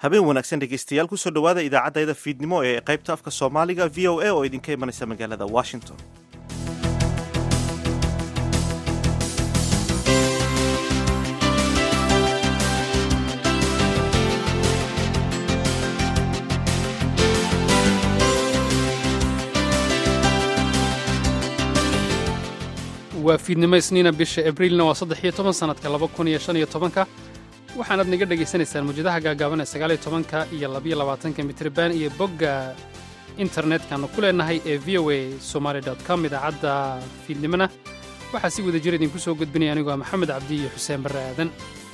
habeen wanaagsan dhegeystayaal kusoo dhowaada idaacaddayda fiidnimo ee qaybta afka soomaaliga v o a oo idinka imanaysa magaalada washington waa fiidnimo isniina bisha abriilna waa saddex iyo toban sannadka laba kun iyo shan iyo tobanka waxaanaad naga dhegaysanaysaan mawjadaha gaagaaban ee sagaal iyo tobanka iyo labiyo labaatanka mitriban iyo bogga internetkanu ku leenahay ee v o a somaali com idaacadda fiidnimona waxaa si wada jir idinku soo gudbinaya anigoo maxamed cabdi iyo xuseen barre aadan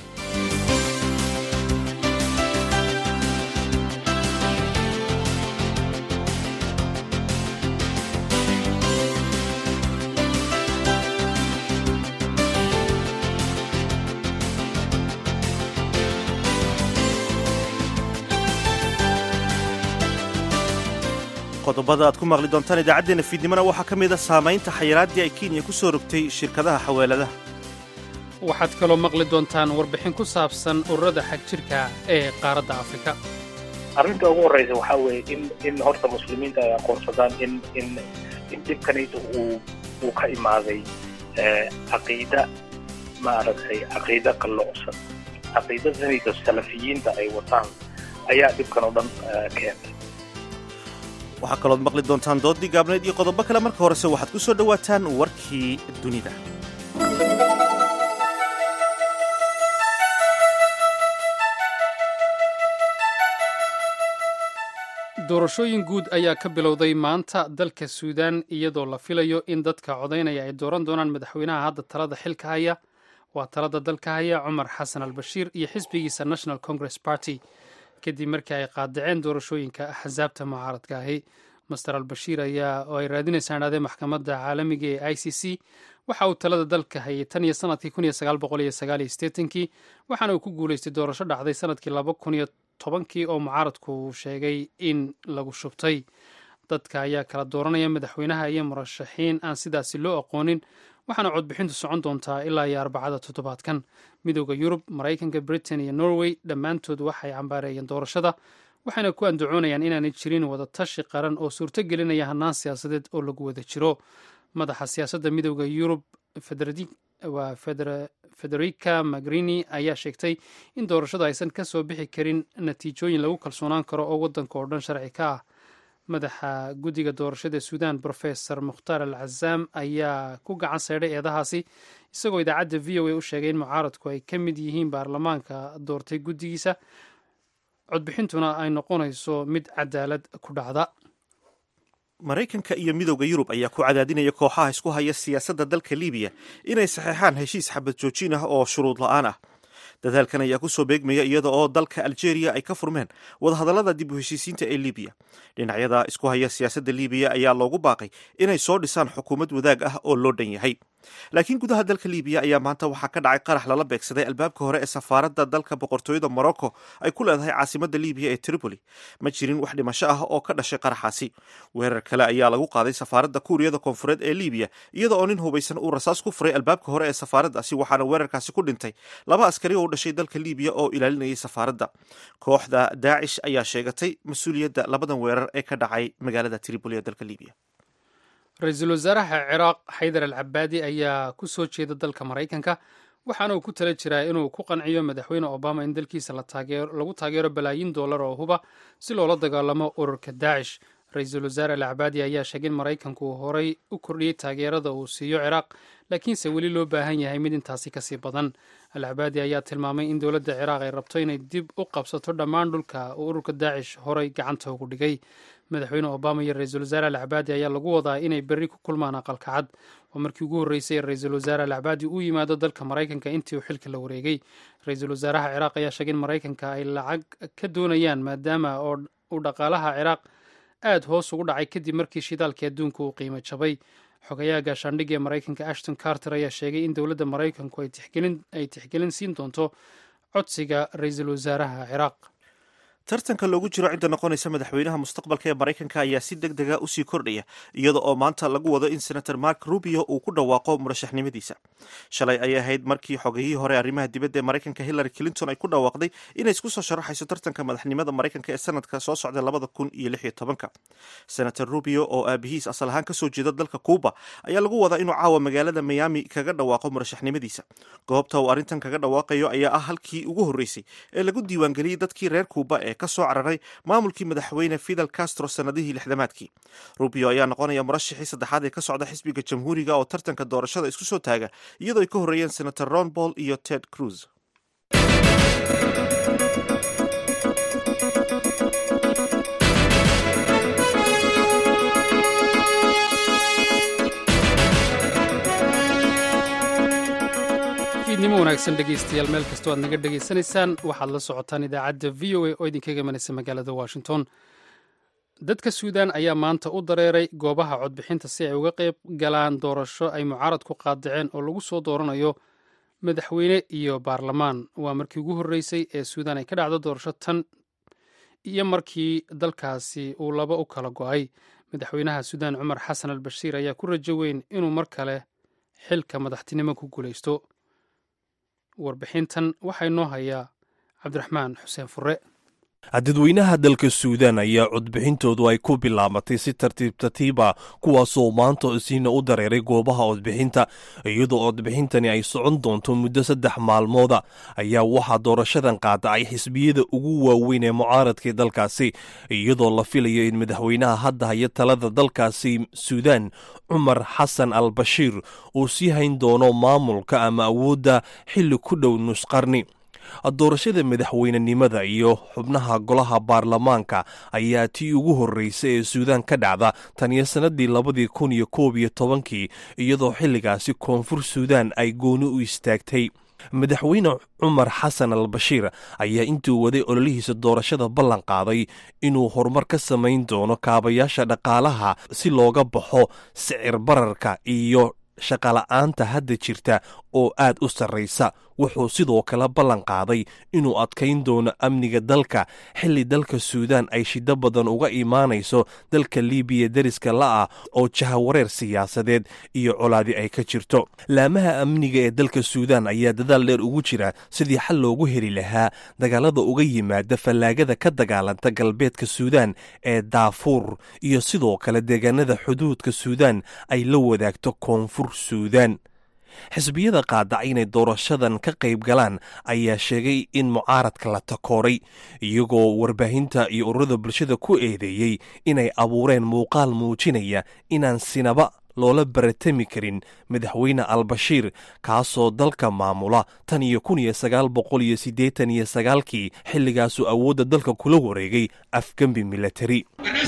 qodobada aad ku maqli doontaan idaacaddeenna fiidnimona waxaa ka mid a saamaynta xayiraaddii ay kenya ku soo rogtay shirkadaha xawaaladaha waxaad kaloo maqli doontaan warbixin ku saabsan ururada xagjirka ee qaaradda afrika arrinta ugu horreysa waxaa weeye in in horta muslimiinta ay aqoonsadaan in in in dhibkanayda uu uu ka imaaday caqiida maaragtay caqiida qalloocsan caqiidadanayda salafiyiinta ay wataan ayaa dhibkan oo dhan keentay waxaa kalood maqli doontaan doodii gaabneed iyo qodobo kale marka horese waxaad ku soo dhowaataan warkii dunida doorashooyin guud ayaa ka bilowday maanta dalka suudaan iyadoo la filayo in dadka codaynaya ay dooran doonaan madaxweynaha hadda talada xilka haya waa talada dalka haya cumar xasan al bashiir iyo xisbigiisa national congress party kadib markii ay qaadaceen doorashooyinka axsaabta mucaaradka ahi master albashiir ayaa oo ay raadinaysaan idhahdee maxkamadda caalamiga ee i c c waxa uu talada dalka hayay tan iyo sanadkii kun iyo sagaal boqol iyo sagaal iyo sideetankii waxaana uu ku guulaystay doorasho dhacday sanadkii laba kun iyo tobankii oo mucaaradku uu sheegay in lagu shubtay dadka ayaa kala dooranaya madaxweynaha iyo murashaxiin aan sidaasi loo aqoonin waxaana codbixintu socon doontaa ilaa iyo arbacada toddobaadkan midooda yurub maraykanka britain iyo norway dhammaantood waxay cambaareeyeen doorashada waxayna ku andacoonayaan inaanay jirin wada tashi qaran oo suurto gelinaya hannaan siyaasadeed oo lagu wada jiro madaxa siyaasadda midooda yurub waa federica magrini ayaa sheegtay in doorashadu aysan ka soo bixi karin natiijooyin lagu kalsoonaan karo oo waddanka oo dhan sharci ka ah madaxa guddiga doorashada suudan brofesor mukhtaar al cazaam ayaa ku gacan seydhay eedahaasi isagoo idaacadda v o a u sheegay in mucaaradku ay ka mid yihiin baarlamaanka doortay guddigiisa codbixintuna ay noqonayso mid cadaalad ku dhacda maraykanka iyo midowda yurub ayaa ku cadaadinaya kooxaha isku haya siyaasadda dalka libiya inay saxeexaan heshiis xabad joojin ah oo shuruud la-aan ah dadaalkan ayaa kusoo beegmaya iyada oo dalka aljeeriya ay ka furmeen wadahadallada dib u heshiisiinta ee libiya dhinacyada isku haya siyaasadda libiya ayaa loogu baaqay inay soo dhisaan xukuumad wadaag ah oo loo dhan yahay laakiin gudaha dalka libiya ayaa maanta waxaa ka dhacay qarax lala beegsaday albaabka hore ee safaaradda dalka boqortooyada morocco ay ku leedahay caasimadda libiya ee tripoli ma jirin wax dhimasho ah oo ka dhashay qaraxaasi weerar kale ayaa lagu qaaday safaaradda kuuriyada koonfureed ee libiya iyada oo nin hubaysan uu rasaas ku furay albaabka hore ee safaaraddaasi waxaana weerarkaasi ku dhintay laba askari oo u dhashay dalka libiya oo ilaalinayay safaaradda kooxda daacish ayaa sheegatay mas-uuliyadda labadan weerar ee ka dhacay magaalada tripoli ee dalka libiya ra-iisul wasaaraha ciraaq xaydar al cabaadi ayaa ku soo jeeda dalka maraykanka waxaana uu ku tala jiraa inuu ku qanciyo madaxweyne obama in dalkiisa lagu taageero balaayiin dollar oo huba si loola dagaalamo ururka daacish ra-iisul wasaare al cabaadi ayaa sheegay in maraykanku uu horay u kordhiyey taageerada uu siiyo ciraaq laakiinse weli loo baahan yahay mid intaasi kasii badan al cabaadi ayaa tilmaamay in dowladda ciraaq ay rabto inay dib u qabsato dhammaan dhulka uu ururka daacish horay gacanta ugu dhigay madaxweyne obama iyo ra-iisul wasaare al cabaadi ayaa lagu wadaa inay berri ku kulmaan aqalka cad waa markii ugu horreysay ra-iisul wasaare al cabaadi uu yimaado dalka maraykanka intii uu xilka la wareegay ra-iisul wasaaraha ciraaq ayaa sheegay in maraykanka ay lacag ka doonayaan maadaama oo uu dhaqaalaha ciraaq aad hoos ugu dhacay kadib markii shidaalkii adduunka uu qiimo jabay xogayaha gaashaandhigga ee maraykanka ashton carter ayaa sheegay in dowladda maraykanku ay tixgelin siin doonto codsiga ra-iisul wasaaraha ciraaq tartanka loogu jiro cidda noqonaysa madaxweynaha mustaqbalka ee maraykanka ayaa si deg dega usii kordhaya iyada oo maanta lagu wado in senator mark rubio uu ku dhawaaqo murashaxnimadiisa shalay ayay ahayd markii xogayihii hore arrimaha dibadda ee maraykanka hillary clinton ay ku dhawaaqday inay isku soo sharaxayso tartanka madaxnimada maraykanka ee sanadka soo socda labada kun iyo lix iyo tobanka senator rubio oo aabihiis asal ahaan kasoo jeeda dalka cuuba ayaa lagu wadaa inuu caawa magaalada miami kaga dhawaaqo murashaxnimadiisa goobta uu arrintan kaga dhawaaqayo ayaa ah halkii ugu horreysay ee lagu diiwaangeliyey dadkii reer cuuba ee ka soo cararay maamulkii madaxweyne fidel castro sannadihii lixdamaadkii rubio ayaa noqonaya murashaxii saddexaad ee ka socda xisbiga jamhuuriga oo tartanka doorashada isku soo taaga iyadoo ay ka horreeyeen senator ron paul iyo ted cruz fiidnimo wanaagsan dhegaystayaal meel kastoo aad naga dhegaysanaysaan waxaad la socotaan idaacadda v o a oo idinkaga imanaysa magaalada washington dadka suudaan ayaa maanta u dareeray goobaha codbixinta si ay uga qayb galaan doorasho ay mucaarad ku qaadaceen oo lagu soo dooranayo madaxweyne iyo baarlamaan waa markii ugu horreysay ee suudaan ay ka dhacdo doorasho tan iyo markii dalkaasi uu laba u kala go'ay madaxweynaha suudaan cumar xasan al bashiir ayaa ku rajo weyn inuu mar kale xilka madaxtinimo ku guulaysto warbixintan waxaa inoo hayaa cabdiraxmaan xuseen fure dadweynaha dalka suudaan ayaa codbixintoodu ay ku bilaabatay si tartiib tartiiba kuwaasoo maanta isiina u dareeray goobaha codbixinta iyadoo codbixintani ay socon doonto muddo saddex maalmooda ayaa waxaa doorashadan qaadacay xisbiyada ugu waaweyn ee mucaaradka dalkaasi iyadoo la filayo in madaxweynaha hadda haya talada dalkaasi suudaan cumar xasan al bashiir uu sii hayn doono maamulka ama awoodda xilli ku dhow nusqarni doorashada madaxweynenimada iyo xubnaha golaha baarlamaanka ayaa tii ugu horreysay ee suudaan ka dhacda tan iyo sannadii labadii kun iyo koob iyo tobankii iyadoo xilligaasi koonfur suudaan ay gooni u istaagtay madaxweyne cumar xasan al bashiir ayaa intuu waday ololihiisa doorashada ballan qaaday inuu horumar ka samayn doono kaabayaasha dhaqaalaha si looga baxo sicir bararka iyo shaqala'aanta hadda jirta oo aad u sarraysa wuxuu sidoo kale ballan qaaday inuu adkayn doono amniga dalka xilli dalka suudaan ay shiddo badan uga imaanayso dalka libiya deriska la'ah oo jahawareer siyaasadeed iyo colaadi ay ka jirto laamaha amniga ee dalka suudaan ayaa dadaal dheer ugu jira sidii xal loogu heli lahaa dagaalada uga yimaada fallaagada ka dagaalanta galbeedka suudaan ee daafuur iyo sidoo kale deegaanada xuduudka suudaan ay la wadaagto koonfur suudaan xisbiyada qaadacay inay doorashadan ka qayb galaan ayaa sheegay in mucaaradka la takooray iyagoo warbaahinta iyo ururada bulshada ku eedeeyey inay abuureen muuqaal muujinaya inaan sinaba loola baratami karin madaxweyne albashiir kaasoo dalka maamula tan iyo kun iyo sagaal boqol iyo siddeetan iyo sagaalkii xilligaasuu awoodda dalka kula wareegay afgembi milatari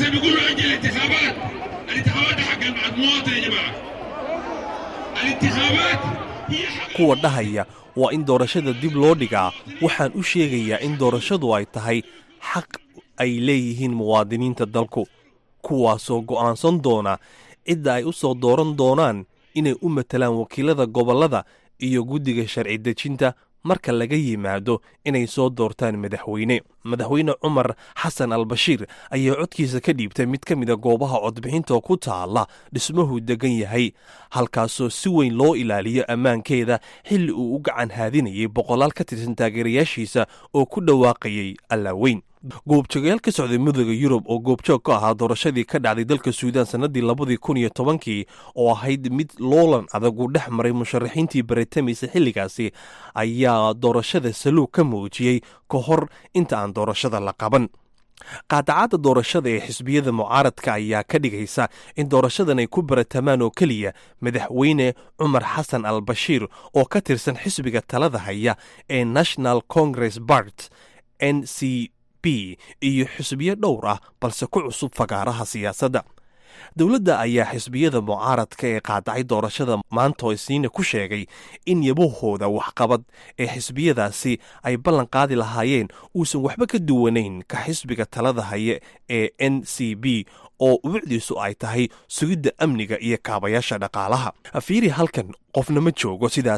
kuwa dhahaya waa in doorashada dib loo dhigaa waxaan u sheegayaa in doorashadu ay tahay xaq ay leeyihiin muwaadiniinta dalku kuwaasoo go'aansan doona cidda ay u soo dooran doonaan inay u matalaan wakiilada gobollada iyo guddiga sharci dejinta marka laga yimaado inay soo doortaan madaxweyne madaxweyne cumar xasan al bashiir ayaa codkiisa ka dhiibtay mid ka mida goobaha codbixinta ku taalla dhismuhu degan yahay halkaasoo si weyn loo ilaaliyo ammaankeeda xilli uu u gacan haadinayay boqolaal ka tirsan taageerayaashiisa oo ku dhawaaqayay allaaweyn goobjoogayaal ka socday midooda yurub oo goobjoog ka ahaa doorashadii ka dhacday dalka suudaan sannadii labadii kun iyo tobankii oo ahayd mid loolan adag uu dhex maray musharaxiintii baritamaysa xilligaasi ayaa doorashada saluug ka muujiyey ka hor inta aan doorashada la qaban qaadacadda doorashada ee xisbiyada mucaaradka ayaa ka dhigaysa in doorashadan ay ku baratamaan oo keliya madaxweyne cumar xasan al bashiir oo ka tirsan xisbiga talada haya ee national congress bart n c b iyo xisbiyo dhowr ah balse ku cusub fagaaraha siyaasadda dowladda ayaa xisbiyada mucaaradka ee qaadacay doorashada maantoo isniina ku sheegay in yabahooda waxqabad ee xisbiyadaasi ay ballan qaadi lahaayeen uusan waxba ka duwanayn ka xisbiga talada haye ee n c b oo ubucdiisu ay tahay sugidda amniga iyo kaabayaasha dhaqaalaha fiiri halkan qofna ma joogo sidaas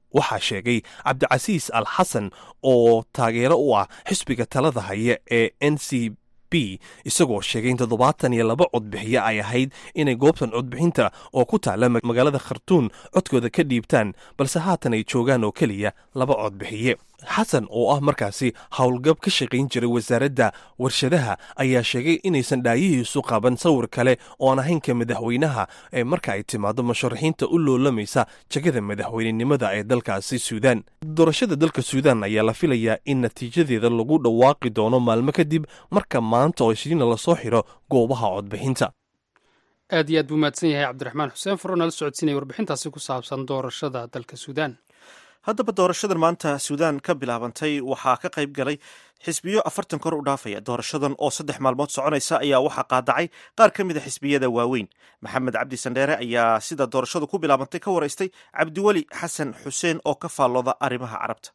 waxaa sheegay cabdicasiis al xasan oo taageero u ah xisbiga talada haya ee n c b isagoo sheegay in toddobaatan iyo laba codbixiye ay ahayd inay goobtan codbixinta oo ku taala magaalada khartuun codkooda ka dhiibtaan balse haatan ay joogaan oo keliya laba codbixiye xasan oo ah markaasi howlgab ka shaqayn jiray wasaaradda warshadaha ayaa sheegay inaysan dhaayihiisu qaban sawir kale oo aan ahayn ka madaxweynaha ee marka ay timaado musharaxiinta u loolamaysa jagada madaxweynenimada ee dalkaasi suudaan doorashada dalka suudaan ayaa la filayaa in natiijadeeda lagu dhawaaqi doono maalmo kadib marka maanta oo isniina lasoo xiro goobaha codbixinta aad iyo aad buu mahadsan yahay cabdiraxmaan xuseen furo nala socodsiinaya warbixintaasi ku saabsan doorashada dalka suudaan haddaba doorashadan maanta suudaan ka bilaabantay waxaa ka qayb galay xisbiyo afartan kor u dhaafaya doorashadan oo saddex maalmood soconaysa ayaa waxaa qaadacay qaar ka mid a xisbiyada waaweyn maxamed cabdi sandheere ayaa sida doorashadu ku bilaabantay ka waraystay cabdiweli xasan xuseen oo ka faallooda arrimaha carabta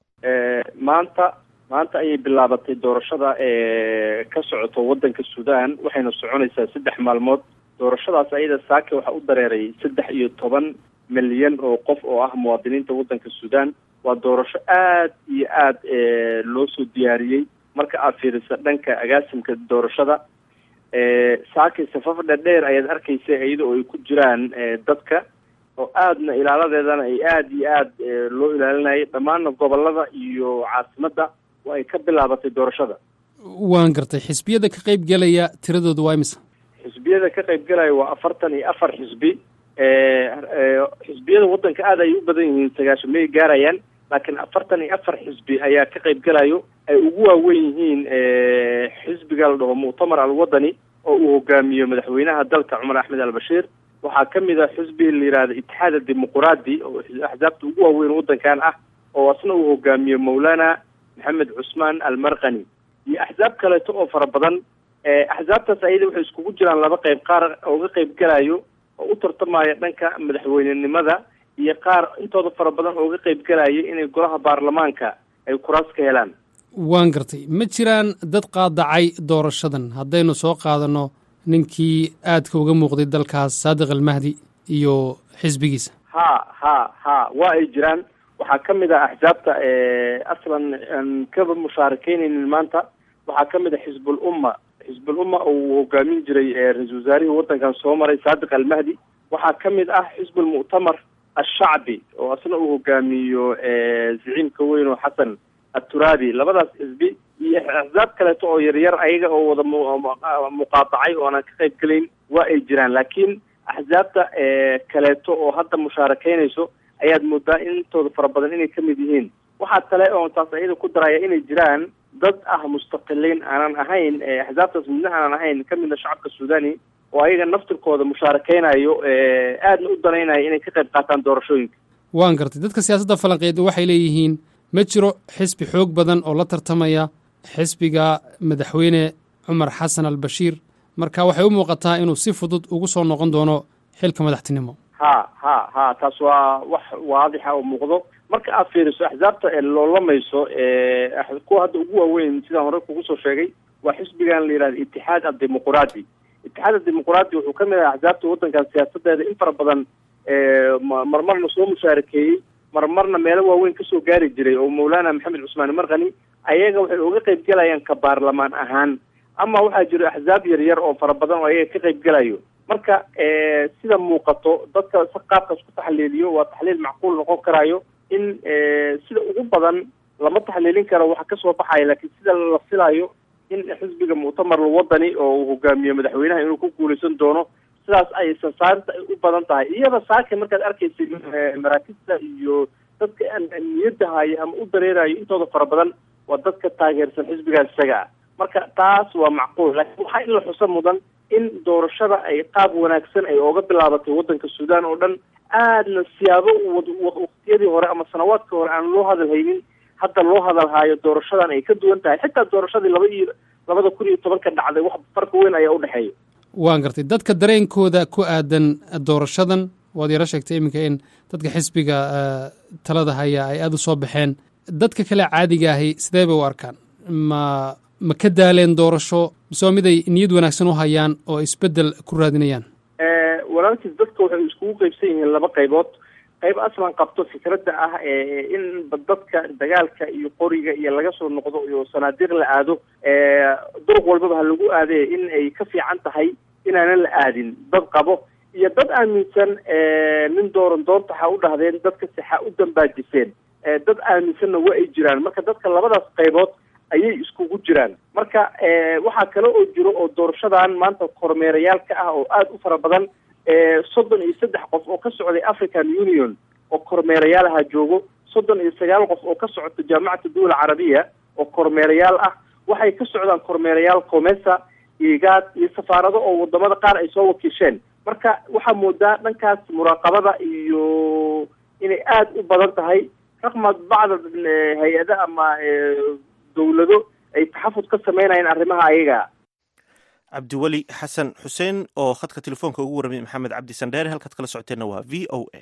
maanta maanta ayay bilaabatay doorashada ee ka socoto waddanka suudaan waxayna soconaysaa saddex maalmood doorashadaas ayada saake waxaa u dareeray saddex iyo toban milyan oo qof oo ah muwaadiniinta waddanka suudaan waa doorasho aad iyo aad loo soo diyaariyey marka aad fiirisa dhanka agaasimka doorashada saakay safaf dherdheer ayaad arkaysa iyada oo ay ku jiraan dadka oo aadna ilaaladeedana ay aada iyo aad loo ilaalinayay dhammaanna gobolada iyo caasimadda oo ay ka bilaabatay doorashada waan gartay xisbiyada ka qayb gelaya tiradooda waa imisa xisbiyada ka qayb galaya waa afartan iyo afar xisbi xisbiyada waddanka aada ay u badan yihiin sagaashan may gaarayaan laakiin afartan iyo afar xisbi ayaa ka qayb galayo ay ugu waaweyn yihiin xisbiga la dhaho muctamar alwadani oo uu hogaamiyo madaxweynaha dalka cumar axmed albashiir waxaa ka mid a xisbi la yihahda itixaad adimuquraadi oo axsaabta ugu waaweyn waddankan ah oo asna uu hogaamiyo mawlana maxamed cusmaan almarkani iyo axsaab kaleeto oo fara badan axsaabtaas ayada waxay iskugu jiraan laba qayb qaar ooga qayb galayo oo u tartamaya dhanka madaxweynenimada iyo qaar intooda fara badan ooga qayb galaya inay golaha baarlamaanka ay kuraas ka helaan waan gartay ma jiraan dad qaadacay doorashadan haddaynu soo qaadano ninkii aadka uga muuqday dalkaas saadiq almahdi iyo xisbigiisa ha ha ha waa ay jiraan waxaa ka mid ah axsaabta aslan aan kaba mushaarakeynaynin maanta waxaa ka mid ah xisbul umma xisbul umma oo uu hogaamin jiray ra-iisul wasaarihii waddankan soo maray saadiq almahdi waxaa ka mid ah xisbul muctamar ashacbi oo asna uu hogaamiyo ziciimka weyn oo xasan aturabi labadaas xisbi iyo axsaab kaleeto oo yaryar ayaga oo wada muqaadacay oo aanan ka qayb gelayn waa ay jiraan laakiin axsaabta kaleeto oo hadda mushaarakeynayso ayaad moodaa intooda fara badan inay ka mid yihiin waxaa kale oo taas ayada ku daraya inay jiraan dad ah mustaqiliin aanan ahayn axsaabtaas midna aanan ahayn ka midna shacabka suudani oo ayaga naftirkooda musaarakeynayo aadna u danaynayo inay ka qayb qaataan doorashooyinka waan gartay dadka siyaasadda falanqeed waxay leeyihiin ma jiro xisbi xoog badan oo la tartamaya xisbiga madaxweyne cumar xasan albashiir marka waxay u muuqataa inuu si fudud ugu soo noqon doono xilka madaxtinimo ha ha ha taas waa wax waadixa oo muuqdo marka aad fiiriso axsaabta loolamayso kuwa hadda ugu waaweyn sidaan hore kugu soo sheegay waa xisbigan la yihahda itixaad addimuquraadi itixaad addimuquraadi wuxuu ka mid ah axsaabta waddankan siyaasadeeda in fara badan marmarna soo mushaarakeeyey marmarna meelo waaweyn kasoo gaari jiray oo mawlana maxamed cusmaan markani ayaga waxay uga qayb galayaan ka baarlamaan ahaan ama waxaa jiro axsaab yaryar oo fara badan oo ayaga ka qayb galayo marka sida muuqato dadka si qaabkaas ku taxliiliyo waa taxliil macquul noqon karayo in sida ugu badan lama taxliilin karo waxa kasoo baxaya laakiin sida la filayo in xisbiga muctamar wadani oo uu hogaamiyo madaxweynaha inuu ku guuleysan doono sidaas ay sasaarta ay u badan tahay iyada saake markaad arkaysa maraakista iyo dadka niyadda haya ama u dareerayo intooda fara badan waa dadka taageersan xisbigaas isaga ah marka taas waa macquul laakiin waxaa in la xuso mudan in doorashada ay qaab wanaagsan ay ooga bilaabatay waddanka suudaan oo dhan aadna siyaabo waqtiyadii hore ama sanawaadkii hore aan loo hadal haynin hadda loo hadal haayo doorashadan ay ka duwan tahay xitaa doorashadii laba iyo labada kun iyo tobanka dhacday wax farka weyn ayaa udhexeeya waan gartay dadka dareenkooda ku aadan doorashadan waad yaro sheegtay iminka in dadka xisbiga talada haya ay aada u soo baxeen dadka kale caadiga ahi sidee bay u arkaan ma ma ka daaleen doorasho mise waa mid ay niyad wanaagsan u hayaan oo isbeddel ku raadinayaan walaalkiis dadka waxay iskugu qeybsan yihiin laba qaybood qayb aslan qabto fikradda ah in dadka dagaalka iyo qoriga iyo laga soo noqdo iyo sanaadiiq la aado duruq walbaba ha lagu aadee in ay ka fiican tahay inaanan la aadin dad qabo iyo dad aaminsan nin dooran doonta ha u dhahdeen dadka sixa u dambaajiseen dad aaminsanna waa ay jiraan marka dadka labadaas qaybood ayay iskugu jiraan marka waxaa kale oo jiro oo doorashadan maanta kormeerayaal ka ah oo aada u fara badan soddon iyo saddex qof oo ka socday african union oo kormeerayaalaha joogo soddon iyo sagaal qof oo ka socota jaamacata duwal carabiya oo kormeerayaal ah waxay ka socdaan kormeerayaal comesa igaad iyo safaarado oo wadamada qaar ay soo wakiisheen marka waxaa moodaa dhankaas muraaqabada iyo inay aada u badan tahay raqma bacda hay-ada ama dawlado ay taxafud ka sameynayeen arrimaha ayaga cabdiweli xasan xuseen oo khadka telefoonka ugu warramay maxamed cabdi sandheere halkaad kala socoteenna waa v o a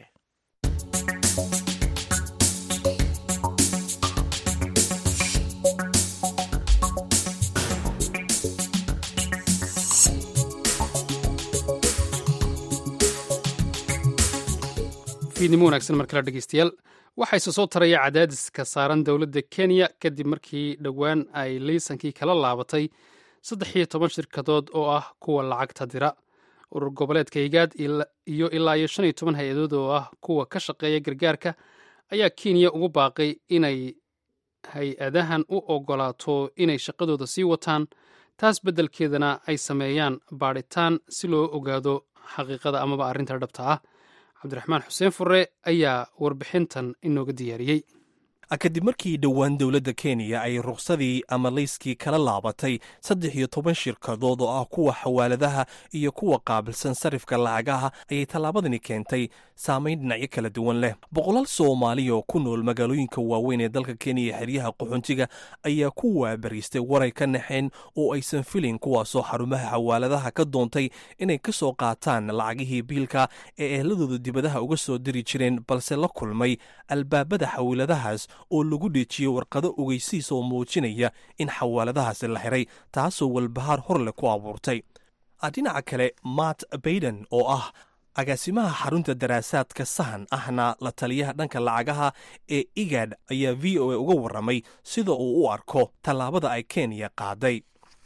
fiidnimo wanaagsan mar kale dhegeystayaal waxaa isa soo taraya cadaadiska saaran dowladda kenya kadib markii dhowaan ay liisankii kala laabatay saddex iyo toban shirkadood oo ah kuwa lacagta dira urur goboleedka higaad iyo ilaa iyo shan iyo toban hay-adood oo ah kuwa ka shaqeeya gargaarka ayaa kenya ugu baaqay inay hay-adahan u ogolaato inay shaqadooda sii wataan taas beddelkeedana ay sameeyaan baadhitaan si loo ogaado xaqiiqada amaba arrinta dhabta ah cabdiraxmaan xuseen fure ayaa warbixintan inooga diyaariyey kadib markii dhowaan dowladda kenya ay ruqsadii ama layskii kala laabatay saddex iyo toban shirkadood oo ah kuwa xawaaladaha iyo kuwa qaabilsan sarifka lacagaha ayay tallaabadani keentay saamayn dhinacyo kala duwan leh boqolaal soomaali oo ku nool magaalooyinka waaweyn ee dalka kenya xeryaha qaxoontiga ayaa ku waabariistay waray ka naxeen oo aysan filin kuwaasoo xarumaha xawaaladaha ka doontay inay ka soo qaataan lacagihii biilka ee ehladooda dibadaha uga soo diri jireen balse la kulmay albaabada xawaaladahaas oo lagu dheejiyey warqado ogeysiis oo muujinaya in xawaaladahaasi la xiray taasoo walbahaar hor leh ku abuurtay dhinaca kale matt bayden oo ah agaasimaha xarunta daraasaadka sahan ahna la taliyaha dhanka lacagaha ee igad ayaa v o a uga warramay sida uu u arko tallaabada ay kenya qaaday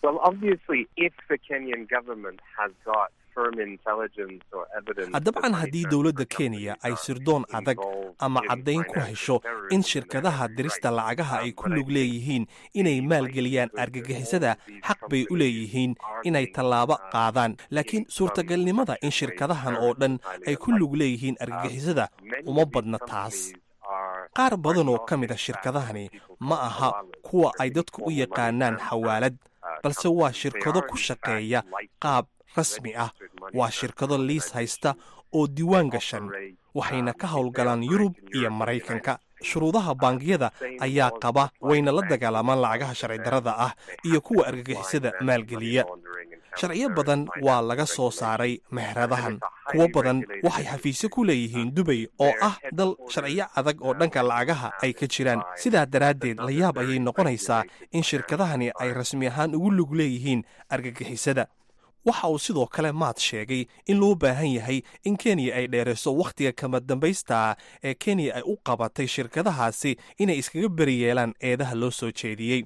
dabcan haddii dowladda kenya ay sirdoon adag ama caddayn ku hesho in shirkadaha dirista lacagaha ay ku lug leeyihiin inay maalgeliyaan argagixisada xaq bay u leeyihiin inay tallaabo qaadaan laakiin suurtagalnimada in shirkadahan oo dhan ay ku lug leeyihiin argagixisada uma badna taas qaar badan oo ka mid a shirkadahani ma aha kuwa ay dadku u yaqaanaan xawaalad balse waa shirkado ku shaqeeya qaab rasmi ah waa shirkado liis haysta oo diiwaan gashan waxayna ka howlgalaan yurub iyo maraykanka shuruudaha bangiyada ayaa qaba wayna la dagaalamaan lacagaha sharci darrada ah iyo kuwa argagixisada maalgeliya sharciyo badan waa laga soo saaray meheradahan kuwo badan waxay xafiisyo ku leeyihiin dubay oo ah dal sharciyo adag oo dhanka lacagaha ay ka jiraan sidaa daraaddeed la yaab ayay noqonaysaa in shirkadahani ay rasmi ahaan ugu lug leeyihiin argagixisada waxa uu sidoo kale maad sheegay in loo baahan yahay in kenya ay dheerayso wakhtiga kama dambaysta ee kenya ay u qabatay shirkadahaasi inay iskaga beri yeelaan eedaha loo soo jeediyey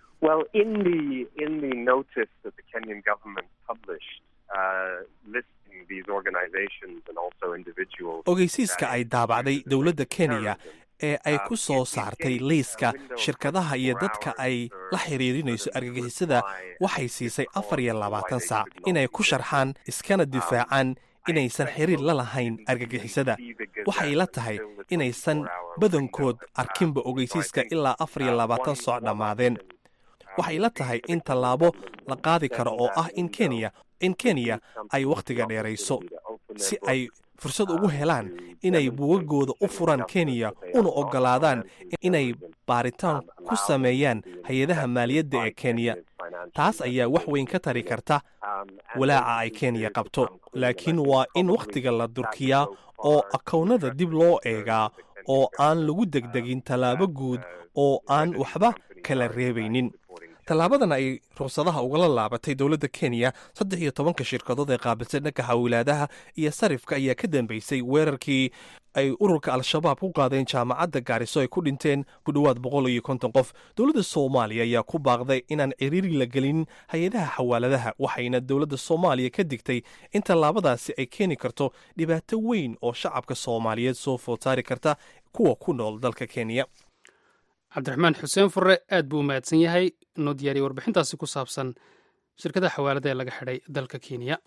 ogeysiiska ay daabacday dowladda kenya ee ay ku soo saartay liiska shirkadaha iyo dadka ay la xiriirinayso argagixisada waxay siisay afar iyo labaatan saac inay ku sharxaan iskana difaacaan inaysan xiriir la lahayn argagixisada waxay la tahay inaysan badankood arkinba ogeysiiska ilaa afar iyo labaatan sooc dhammaadeen waxay la tahay in tallaabo la qaadi karo oo ah in kenya in kenya ay wakhtiga dheerayso si ay fursad ugu helaan inay buugagooda u furaan kenya una ogolaadaan inay baaritaan ku sameeyaan hay-adaha maaliyadda ee kenya taas ayaa wax weyn ka tari karta walaaca ay kenya qabto laakiin waa in wakhtiga la durkiyaa oo akownada dib loo eegaa oo aan lagu degdegin tallaabo guud oo aan waxba kala reebaynin tallaabadan ay ruqsadaha ugala laabatay dowladda kenya saddex iyo tobanka shirkadood ee qaabilsan dhanka xawilaadaha iyo sarifka ayaa ka dambeysay weerarkii ay ururka al-shabaab ku qaadeen jaamacadda gaariso ay ku dhinteen ku dhowaad boqol iyo konton qof dowladda soomaaliya ayaa ku baaqday inaan ciriiri la gelin hay-adaha xawaaladaha waxayna dowladda soomaaliya ka digtay in tallaabadaasi ay keeni karto dhibaato weyn oo shacabka soomaaliyeed soo foodsaari karta kuwa ku nool dalka kenya cabdiraxmaan xuseen furre aad buu u mahadsan yahay noo diyaariyey warbixintaasi ku saabsan shirkada xawaalada ee laga xidhay dalka kenya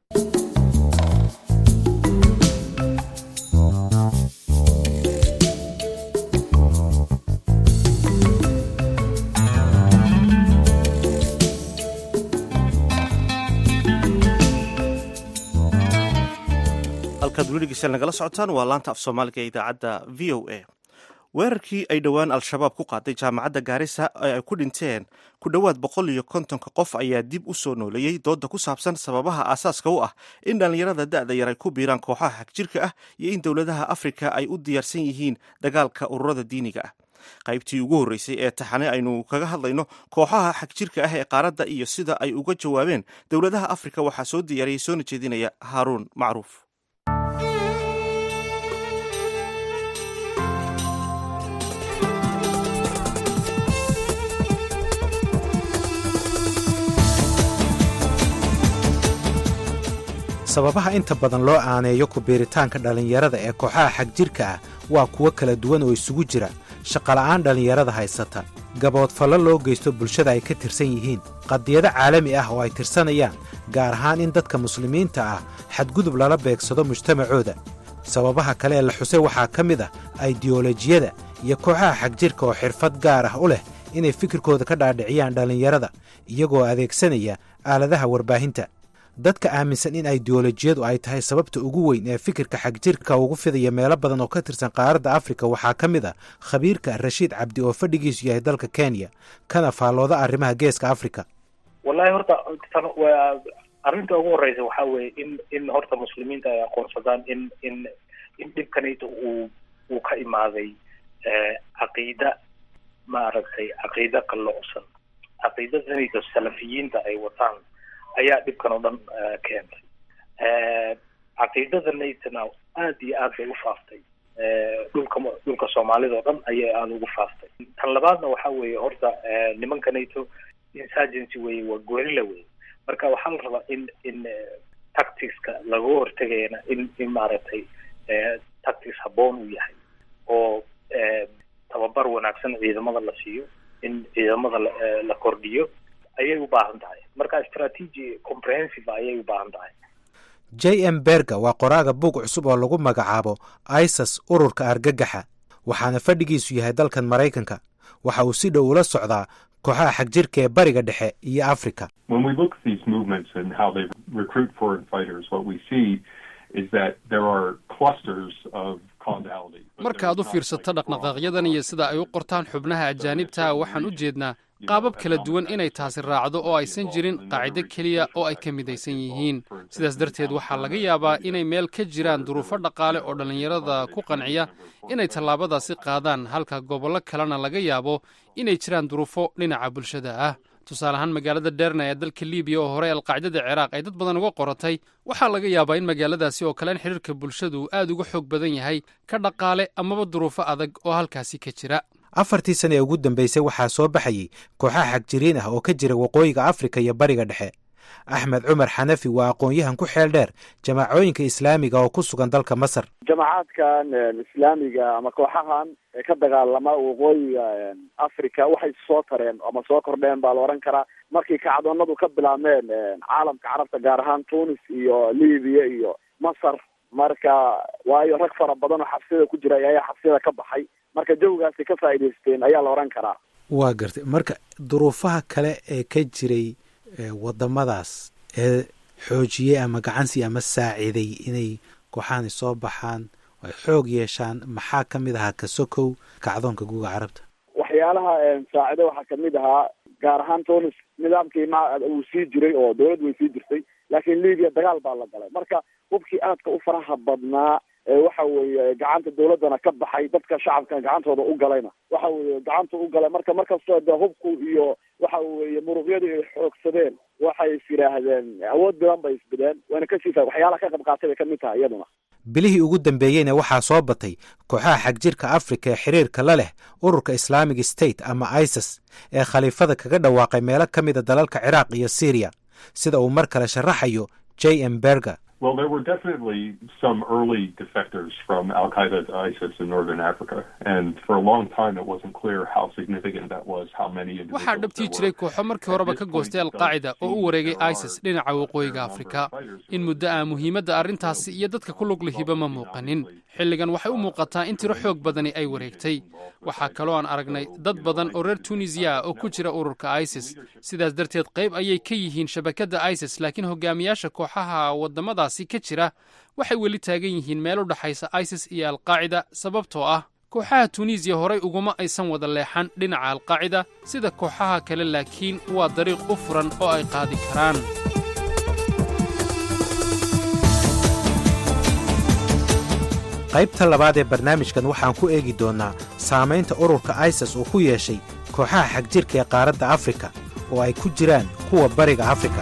halkaad weli dhegeystayaal nagala socotaan waa laanta af soomaaliga ee idaacadda v o a weerarkii ay dhowaan al-shabaab ku qaaday jaamacadda gaarisa ee ay ku dhinteen ku dhowaad boqol iyo kontonka qof ayaa dib u soo nooleeyey dooda ku saabsan sababaha aasaaska u ah in dhallinyarada da'da yar ay ku biiraan kooxaha xagjirka ah iyo in dowladaha afrika ay u diyaarsan yihiin dagaalka ururada diiniga ah qaybtii ugu horreysay ee taxane aynu kaga hadlayno kooxaha xagjirka ah ee qaaradda iyo sida ay uga jawaabeen dowladaha afrika waxaa soo diyaariyey soona jeedinaya haaruun macruuf sababaha inta badan loo aaneeyo ku biiritaanka dhallinyarada ee kooxaha xagjirka ah waa kuwo kala duwan oo isugu jira shaqola'aan dhallinyarada haysata gaboodfallo loo geysto bulshada ay ka tirsan yihiin qadiyado caalami ah oo ay tirsanayaan gaar ahaan in dadka muslimiinta ah xadgudub lala beegsado mujtamacooda sababaha kale ee la xusay waxaa ka mid ah aidiyolojiyada iyo kooxaha xagjirka oo xirfad gaar ah u leh inay fikirkooda ka dhaadhiciyaan dhallinyarada iyagoo adeegsanaya aaladaha warbaahinta dadka aaminsan in aidiyolojiyadu ay tahay sababta ugu weyn ee fikirka xagjirka ugu fidaya meelo badan oo ka tirsan qaaradda afrika waxaa ka mid ah khabiirka rashiid cabdi oo fadhigiisu yahay dalka kenya kana faallooda arrimaha geeska afrika wallahi horta waa arrinta ugu horeysa waxaa weeye in in horta muslimiinta ay aqoonsadaan in in in dhibkanayta uu uu ka imaaday caqiida maaragtay caqiida qalloocsan caqiidadanayta salafiyiinta ay wataan ayaa dhibkan oo dhan keentay caqiidadanaytana aada iyo aad bay u faaftay dhulka dhulka soomaalida oo dhan ayay aada ugu faaftay tan labaadna waxaa weeye horta nimankanayto insurgency weye waa goorila weye marka waxaa la rabaa in in tacticska laga hortegayana in in maaragtay tactics habboon uu yahay oo tababar wanaagsan ciidamada la siiyo in ciidamada la kordhiyo ayay u baahan tahay marka strategy comprehensive ayay u baahan tahay j m berga waa qoraaga buug cusub oo lagu magacaabo isas ururka argagaxa waxaana fadhigiisu yahay dalkan maraykanka waxa uu si dhow ula socdaa kooxaha xagjirka ee bariga dhexe iyo africa markaaad u fiirsato dhaqdhaqaaqyadan iyo sida ay u qortaan xubnaha ajaanibta waxaan u jeednaa qaabab kala duwan inay taasi raacdo oo aysan jirin qaacido keliya oo ay ka midaysan yihiin sidaas darteed waxaa laga yaabaa inay meel ka jiraan duruufo dhaqaale oo dhallinyarada ku qanciya inay tallaabadaasi qaadaan halka gobollo kalena laga yaabo inay jiraan duruufo dhinaca bulshada ah tusaale ahaan magaalada dherna ee dalka libiya oo hore alqaacidada ciraaq ay dad badan uga qoratay waxaa laga yaabaa in magaaladaasi oo kale in xidhiirka bulshadu aad uga xoog badan yahay ka dhaqaale amaba duruufo adag oo halkaasi ka jira afartii sana ee ugu dambeysay waxaa soo baxayey kooxaha xagjiriin ah oo ka jira waqooyiga afrika iyo bariga dhexe axmed cumar xanafi waa aqoon-yahan ku xeel dheer jamaacooyinka islaamiga oo ku sugan dalka masar jamacaadkan islaamiga ama kooxahan ee ka dagaalama waqooyiga africa waxay soo tareen ama soo kordheen baa la odhan karaa markii kacdoonadu ka bilaabmeen caalamka carabta gaar ahaan tunis iyo libiya iyo masar marka waayo rag fara badan oo xabsiyada ku jira ayaa xabsiyada ka baxay marka jawgaasi ka faa'idaysteen ayaa la odhan karaa waa gartay marka duruufaha kale ee ka jiray wadamadaas ee xoojiyey ama gacansi ama saaciiday inay kooxahani soo baxaan ay xoog yeeshaan maxaa ka mid ahaa kasokow kacdoonka guga carabta waxyaalaha saacido waxaa kamid ahaa gaar ahaan tunis nidaamkii ma uu sii jiray oo dawladdu way sii jirtay laakiin libiya dagaal baa la galay marka hubkii aadka u faraha badnaa waxa weeye gacanta dawladdana ka baxay dadka shacabka gacantooda u galayna waxa weeye gacanta u galay marka markastoo de hubku iyo waxa weeye muruqyadii ay xoogsadeen waxay is yidhaahdeen awood badan bay isbideen wayna kasii fa waxyaalaha ka qayb qaatay bay kamid tahay iyaduna bilihii ugu dambeeyeyna waxaa soo batay kooxaha xagjirka afrika ee xiriirka la leh ururka islaamic state ama isis ee khaliifada kaga dhawaaqay meelo ka mida dalalka ciraaq iyo syriya sida uu mar kale sharaxayo j m berger Well, there were definitely some early defectors from Al Qaeda to ISIS in northern Africa, and for a long time it wasn't clear how significant that was, how many individuals. waxaa dhabtii jiray kooxo markii horeba ka goostay alqaacida oo u wareegay isis dhinaca waqooyiga afrika in muddo ah muhiimadda arrintaasi iyo dadka ku lug lihiba ma muuqanin xilligan waxay u muuqataa in tiro xoog badani ay wareegtay waxaa kaloo aan aragnay dad badan oo reer tunisiya ah oo ku jira ururka isis sidaas darteed qayb ayay ka yihiin shabakadda isis laakiin hogaamiyaasha kooxaha waddamadaasi ka jira waxay weli taagan yihiin meel u dhexaysa isis iyo alqaacida sababtoo ah kooxaha tunisiya horay uguma aysan wada leexan dhinaca alqaacida sida kooxaha kale laakiin waa dariiq u furan oo ay qaadi karaan qaybta labaad ee barnaamijkan waxaan ku eegi doonnaa saamaynta ururka isis uu ku yeeshay kooxaha xagjirka ee qaaradda afrika oo ay ku jiraan kuwa bariga afrika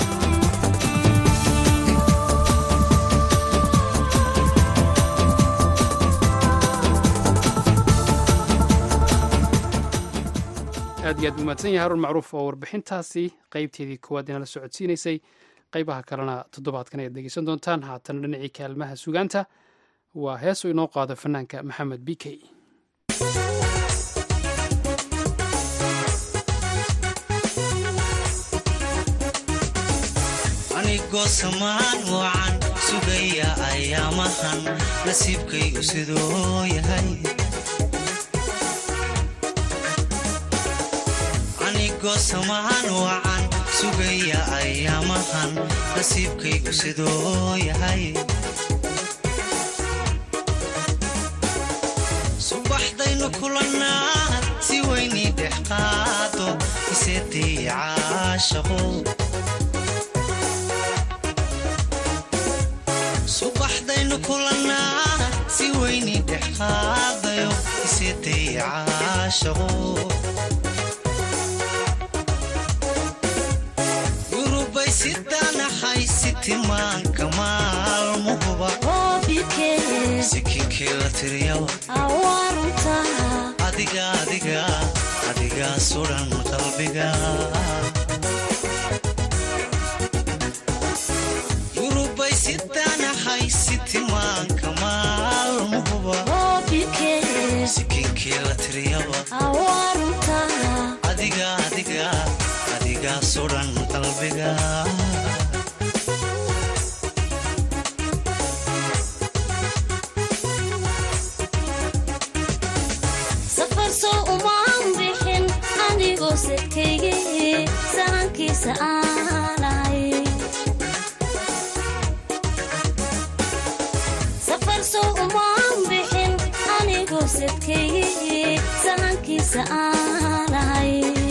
aad iyo aad umaadsan yahay harun macruuf oo warbixintaasi qaybteedii koowaad inala socodsiinaysay qaybaha kalena toddobaadkan ayaad dhegeysan doontaan haatan dhinacii kaalmaha sugaanta waa heesu inoo qaado fanaanka maxamed b k anigoo samaan wacan sugaya ayaamahan nasiibkaygu siduu yahay anigoo samaan wacan sugaya ayaamahan nasiibkaygu siduu yahay subaxdaynu kulannaa si weynii dhex qaado iseedii caashaqo subaxdaynu kulannaa si weynii dhex qaadayo iseedii caashaqo yurubay sidanahay si tilmaanka maalmuhuba sikinkii la tiriyaba adiga adiga adiga sudan qalbiga yurubay sidanahay si tilmaanka maalmuhuba sikinkii la tiriyaba adiga adiga adiga sudan qalbiga safar soo umaan bixin anigoo sadkaygi sahankiisa aanay safar soo umaan bixin anigoo sadkaygi sahankiisa aanay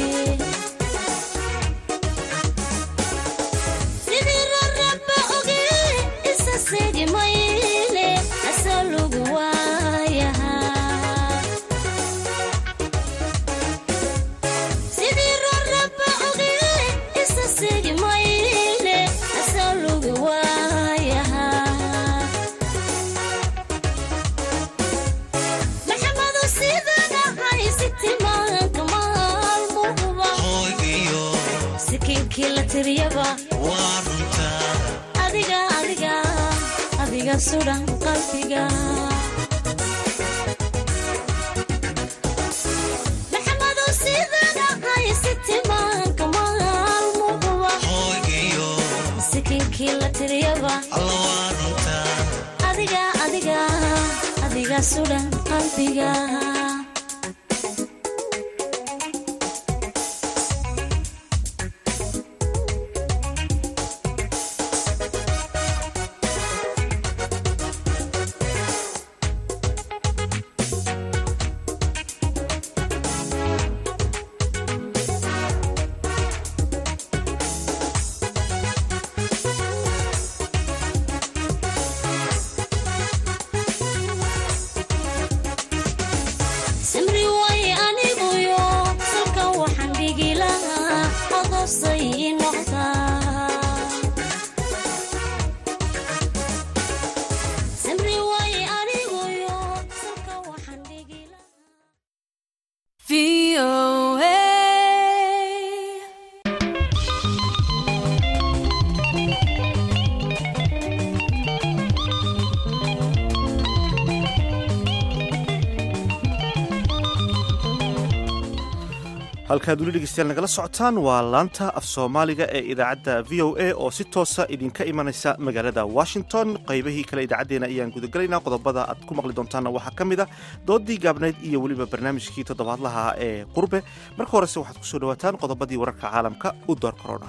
sidii raraba oge isa seegi mayle asoo lugu waayahaa sidii raraba oge isa seegi mayle asoo lugu waayahaa maxamado sidanahay si tilmaanka maalmuhuba hooygiyo sikiinkii la tiriyaba waa runtaa adiga adiga adiga sudan qalbiga maxamado sidanahay si tilmaanka maalmuhuba hooygiyo sikiinkii la tiriyaba alla waa runtaa adiga adiga adiga sudan qalbiga halkaad weli dhegeystayaal nagala socotaan waa laanta af soomaaliga ee idaacadda v o a oo si toosa idinka imanaysa magaalada washington qaybahii kale idaacaddeenna ayaan gudagelaynaa qodobada aad ku maqli doontaanna waxaa ka mid a doodii gaabnayd iyo weliba barnaamijkii toddobaadlaha ee qurbe marka horese waxaad kusoo dhawaataan qodobadii wararka caalamka u door korona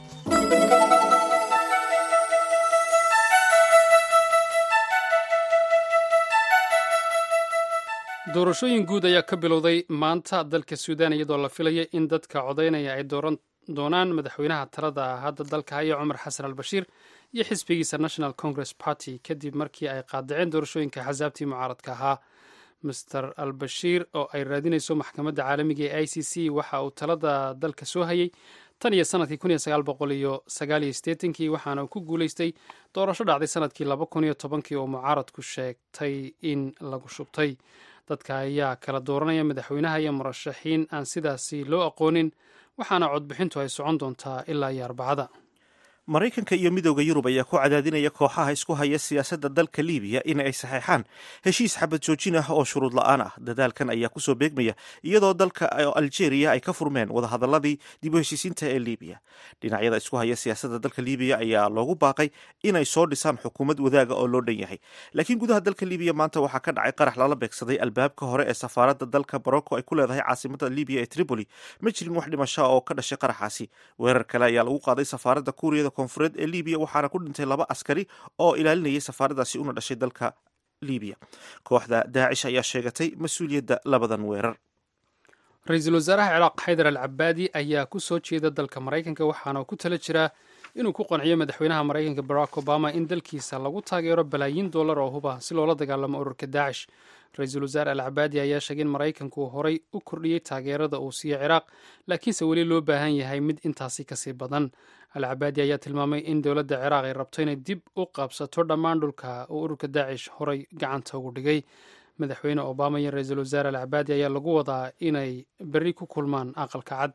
doorashooyin guud ayaa ka bilowday maanta dalka suudaan iyadoo la filaya in dadka codaynaya ay dooran doonaan madaxweynaha talada hadda dalka haya cumar xasan al bashiir iyo xisbigiisa national congress party kadib markii ay qaadaceen doorashooyinka xasaabtii mucaaradka ahaa master al bashiir oo ay raadinayso maxkamadda caalamiga ee i c c waxa uu talada dalka soo hayay tan iyo sanadkii kun iyo sagaal boqol iyo sagaal iyo sideetankii waxaana uu ku guulaystay doorasho dhacday sanadkii laba kun iyo tobankii oo mucaaradku sheegtay in lagu shubtay dadka ayaa kala dooranaya madaxweynaha iyo murashaxiin aan sidaasi loo aqoonin waxaana codbixintu ay socon doontaa ilaa iyo arbacada maraykanka iyo midooda yurub ayaa ku cadaadinaya kooxaha isku haya siyaasadda dalka libiya in ay saxeexaan heshiis xabad joojin ah oo shuruud la-aan ah dadaalkan ayaa kusoo beegmaya iyadoo dalka algeria ay ka furmeen wadahadaladii dib u heshiisiinta ee libiya dhinacyada isku haya siyaasadda dalka libiya ayaa loogu baaqay inay soo dhisaan xukuumad wadaaga oo loo dhan yahay laakiin gudaha dalka libiya maanta waxaa ka dhacay qarax lala beegsaday albaabka hore ee safaaradda dalka morocco ay ku leedahay caasimada libiya ee tripoli ma jirin wax dhimasha oo ka dhashay qaraxaasi weerar kale ayaa lagu qaaday safaaradda kuuriyada koonfureed ee libiya waxaana ku dhintay laba askari oo ilaalinayay safaaradaasi una dhashay dalka libiya kooxda daacish ayaa sheegatay mas-uuliyadda labadan weerar ra-iisul wasaaraha ciraaq xaydar al cabaadi ayaa ku soo jeeda dalka maraykanka waxaana ku tala jiraa inuu ku qanciyo madaxweynaha maraykanka barack obama in dalkiisa lagu taageero balaayiin dollar oo huba si loola dagaalamo ururka daacish ra-iisul wasaare al cabaadi ayaa sheegay in maraykanku horay u kordhiyey taageerada uu siiyo ciraaq laakiinse weli loo baahan yahay mid intaasi kasii badan al cabaadi ayaa tilmaamay in dowladda ciraaq ay rabto inay dib u qabsato dhammaan dhulka uu ururka daacish horay gacanta ugu dhigay madaxweyne obama iyo ra-iisul wasaare al cabaadi ayaa lagu wadaa inay berri ku kulmaan aqalka cad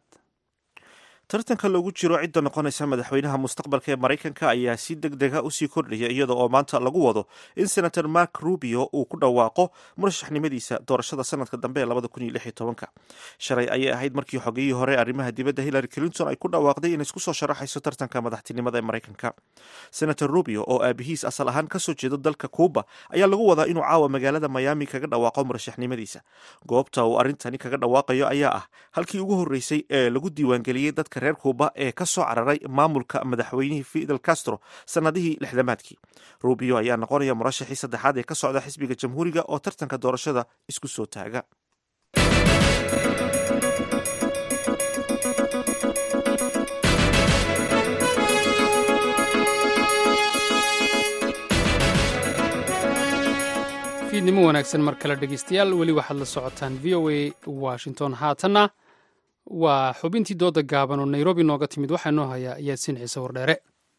tartanka loogu jiro cidda noqonaysa madaxweynaha mustaqbalka ee maraykanka ayaa si deg dega usii kordhaya iyada oo maanta lagu wado in senator mark rubio uu ku dhawaaqo murashaxnimadiisa doorashada sanadka dambe ee labada kun iyo lix iyo tobanka shalay ayay ahayd markii xogeyihii hore arrimaha dibadda hillary clinton ay ku dhawaaqday inay isku soo sharaxayso tartanka madaxtinimada ee maraykanka senator rubio oo aabihiis asal ahaan kasoo jeedo dalka cuuba ayaa lagu wadaa inuu caawa magaalada miami kaga dhawaaqo murashaxnimadiisa goobta uu arrintani kaga dhawaaqayo ayaa ah halkii ugu horreysay ee lagu diiwaangeliyey dadka reer kuuba ee ka soo cararay maamulka madaxweynihii fidel castro sannadihii lixdamaadkii rubio ayaa noqonaya murashaxii saddexaad ee ka socda xisbiga jamhuuriga oo tartanka doorashada isku soo taaga fiidnimo wanaagsan mar kale dhegeystayaal weli waxaad la socotaan v o a washington haatanna waa xubintii dooda gaaban oo nairobi nooga timid waxaa noo hayaa yaasiin ciise wardheere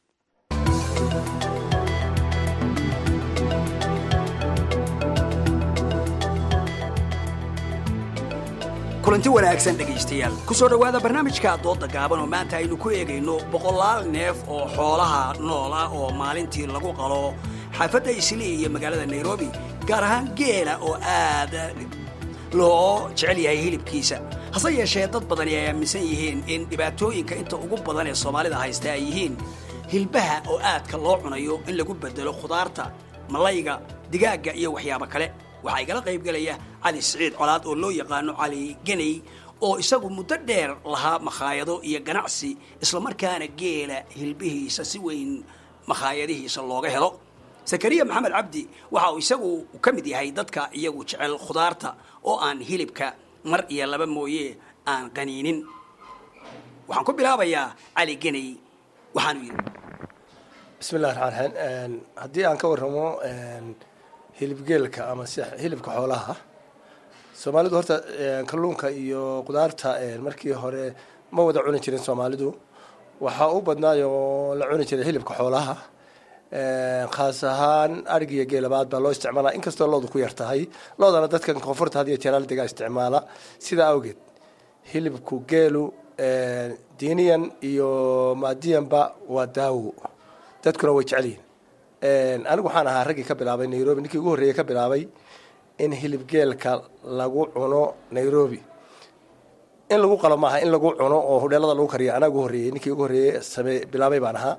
kulanti wanaagsan dhegaystayaal ku soo dhowaada barnaamijka doodda gaaban oo maanta aynu ku eegayno boqolaal neef oo xoolaha nool ah oo maalintii lagu qalo xaafadda islii iyo magaalada nairobi gaar ahaan geela oo aad loo jecel yahay hilibkiisa hase yeeshee dad badani ay aaminsan yihiin in dhibaatooyinka inta ugu badan ee soomaalida haysta ay yihiin hilbaha oo aadka loo cunayo in lagu bedelo khudaarta malayga digaagga iyo waxyaabo kale waxaa igala qaybgelaya cali siciid colaad oo loo yaqaano cali geney oo isagu muddo dheer lahaa makhaayado iyo ganacsi islamarkaana geela hilbihiisa si weyn makhaayadihiisa looga helo zakariya maxamed cabdi waxa uu isagu ka mid yahay dadka iyagu jecel khudaarta oo aan hilibka mar iyo laba mooye aan qaniinin waxaan ku bilaabayaa cali geney waxaanu yidhi bismillahi raxmaan raxiim haddii aan ka warramo hilibgeelka ama si hilibka xoolaha soomaalidu horta kalluunka iyo qudaarta markii hore ma wada cuni jirin soomaalidu waxaa u badnaayoo la cuni jiray hilibka xoolaha khaas ahaan arig iyo geelabaad baa loo isticmaala inkastoo loodu ku yar tahay loodana dadkan koonfurta had iyo jeeraal degaa isticmaala sidaa awgeed hilibku geelu diiniyan iyo maadiyanba waa daawo dadkuna way jecel yihin anigu waxaan ahaa raggii ka bilaabay nairobi ninkii ugu horreeyey ka bilaabay in hilibgeelka lagu cuno nairobi in lagu qalo maaha in lagu cuno oo hudheelada lagu kariyo anaa ugu horreeyey ninkii ugu horreeyey same bilaabay baan ahaa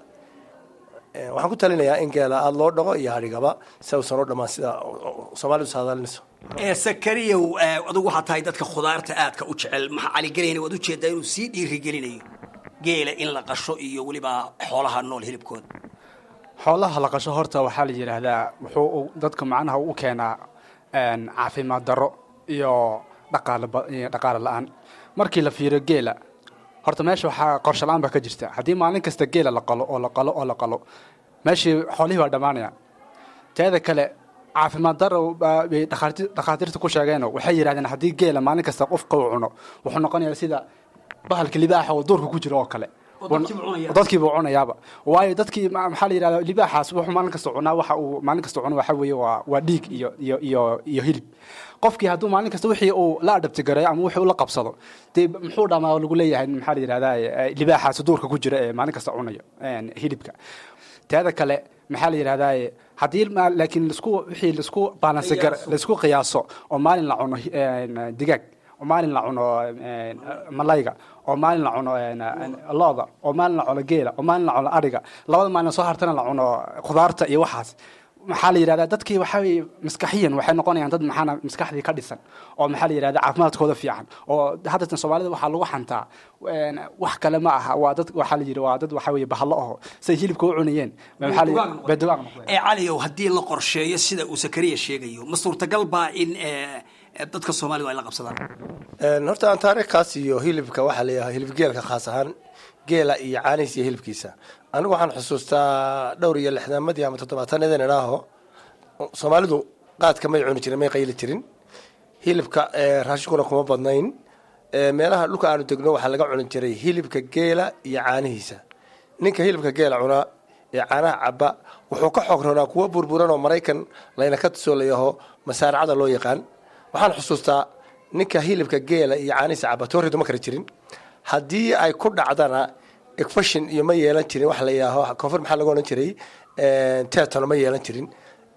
Eh, waxaan ku talinayaa in geela aada loo dhaqo iyo hadhigaba si uusan u dhammaan sida soomaalidu saadaalinayso ee sakariyow ee, adigu waxaa tahay dadka khudaarta aadka u jecel maxaa caligelayna waad ujeedaa inuu sii dhiirigelinayo geela in la qasho iyo weliba xoolaha nool hilibkooda xoolaha la qasho horta waxaa la yidhaahdaa wuxuu u- dadka macnaha u keenaa een, caafimaad darro iyo dhaqaale ba- iyo dhaqaale la-aan markii la fiiriyo geela horta meesha waxaa qorshe la-aan baa ka jirta haddii maalin kasta geela la qalo oo la qalo oo la qalo meeshii xoolihii waa dhammaanaya teeda kale caafimaad darro baa- bay dhakhaati- dhakhaatiirta ku sheegeeno waxay yidhahdeen haddii geela maalin kasta qofka uu cuno wuxuu noqonayaa sida bahalka libaaxa oo duurka ku jira oo kale Oo dadkiiba cunaya. dadkiiba cunayaaba waayo dadkii ma- maxaa la yidhahdaa libaaxaas wuxuu maalin kasta cunaa waxa uu maalin kasta cuno waxa weeye waa waa dhiig iyo iyo iyo iyo hilib qofkii hadduu maalin kasta wixii uu la adhabti gareeyo ama wixii uu la qabsado dee muxuu dhamaa oo lagu leeyahay maxaa la yidhahdaa eh, libaaxaas duurka ku jira ee maalin kasta cunayo een, hilibka teeda kale maxaa la yidhahdaa haddii ma- laakiin lasku wixii lasku baalansi gar Qiyaaso. laisku qiyaaso oo maalin la cuno een, digaag oo maalin la cuno een, malayga oo maalin la cuno een, looda oo maalin la cuno geela oo maalin la cuno adhiga labada maalin soo hartana la cuno khudaarta iyo waxaas maxaa la yidhahdaa dadkii waxaa weye maskaxiyan waxay noqonayaan dad maxaana maskaxdii ka dhisan oo maxaa la yidhahdaa caafimaadkooda fiican oo haddatan soomaalida waxaa lagu xantaa een, wax kale ma aha waa dad waxaa la yidhi waa dad waxaa weye bahalo aho say hilibka u cunayeen maxaa la yidhi- bay dugaag noqdeen ee caliyow haddii la qorsheeyo sida uu sakariya sheegayo ma suurtagal baa in ee, ee, dadka soomaalidu ay la qabsadaan Een, horta aan taariikhkaas iyo hilibka waxaa leeyahay hilib geelka khaas ahaan geela iyo caanihiisa iyo hilibkiisa anigu waxaan xusuustaa dhowr iyo lixdaamadii ama toddobaatanadeen idhaaho soomaalidu qaadka may cuni jirin may qayli jirin hilibka ee, raashinkuna kuma badnayn Ee, meelaha dhulka aanu degno waxaa laga cuni jiray hilibka geela iyo caanihiisa ninka hilibka geela cunaa ee caanaha caba wuxuu ka xoog roonaa kuwa burburan oo maraykan layna ka tusoolayaho masaaracada loo yaqaan waxaan xusuustaa ninka hilibka geela iyo caanihiisa caba tooridu ma kari jirin haddii ay ku dhacdana efashin iyo ma yeelan jirin wax la yidhaaho koonfur maxaa lagu odhan jiray tetano ma yeelan jirin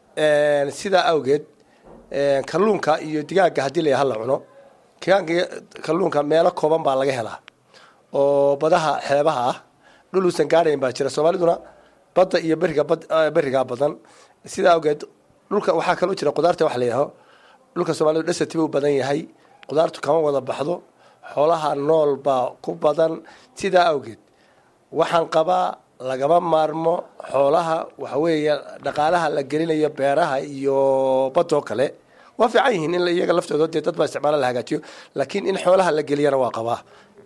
Een, sidaa awgeed een, kalluunka iyo digaaga haddii la yaha la cuno digaaga iyo kalluunka meelo kooban baa laga helaa oo badaha xeebaha ah dhul uusan gaadhayn baa jira soomaaliduna badda iyo beriga bad eh, berigaa badan sidaa awgeed dhulka waxaa kaloo jira qudaarta wax la yidhaaho dhulka soomaalidu dhasati buu badan yahay qudaartu kama wada baxdo xoolaha nool baa ku badan sidaa awgeed waxaan qabaa lagama maarmo xoolaha waxa weeye dhaqaalaha la gelinayo beeraha iyo badoo kale waa fiican yihiin in la- iyaga laftooda dee dad baa isticmaala la hagaajiyo laakiin in xoolaha la geliyana waa qabaa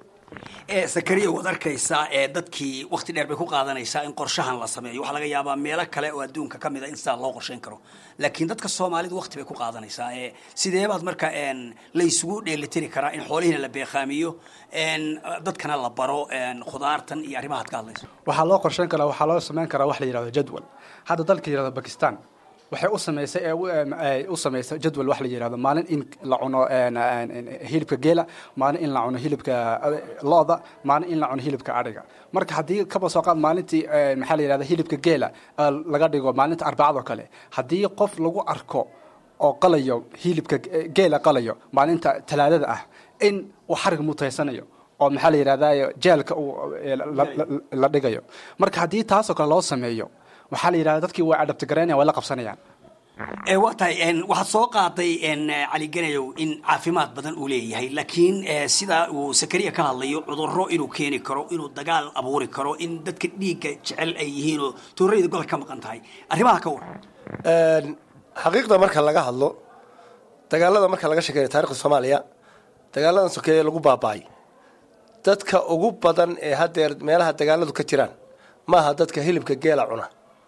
ee sakariya waad arkaysaa ee dadkii wakti dheer bay ku qaadanaysaa in qorshahan la sameeyo waxaa laga yaabaa meelo kale oo adduunka ka mid a in sidaa loo qorshayn karo laakiin dadka soomaalidu wakti bay ku qaadanaysaa ee sidee baad marka een, la isugu dheelitiri karaa in xoolihiina la beeqaamiyo een, dadkana la baro een, khudaartan iyo arrimahaad ka hadlayso waxaa loo qorsheyn karaa waxaa loo samayn karaa wax la yidhahdo jadwal hadda dalka yidhahdo bakistan waxay u samaysay ee u- em, ay u samaysay jadwal wax la yidhahdo maalin in la cuno een, een, een, hilibka geela maalin in la cuno hilibka eh, looda maalin in la cuno hilibka adhiga marka haddii kaba soo qaad maalintii een, maxaa la yidhahda hilibka geela eh, laga dhigo maalinta arbacadoo kale haddii qof lagu arko oo qalayo hilibka ge- geela qalayo maalinta talaadada ah in uu xarig mutaysanayo oo maxaa la yidhahdaa jeelka uu eh, la- la- la- la dhigayo marka haddii taasoo kale loo sameeyo waxaa la yidhahda dadkii way adhabtigaraynaya way la qabsanayaan ee waa tahay een, waxaad soo qaaday een, cali ganayow in caafimaad badan uu leeyahay laakiin ee, sida uu sakariya ka hadlayo cudurro inuu keeni karo inuu dagaal abuuri karo in dadka dhiigga jecel ay yihiin oo tuurayda golka ka maqan tahay arrimaha ka waran Een, xaqiiqda marka laga hadlo dagaalada marka laga sheekeeyo taarikhda soomaaliya dagaaladan sokeeye lagu baaba'ay dadka ugu badan ee haddeer meelaha dagaaladu ka jiraan maaha dadka hilibka geela cuna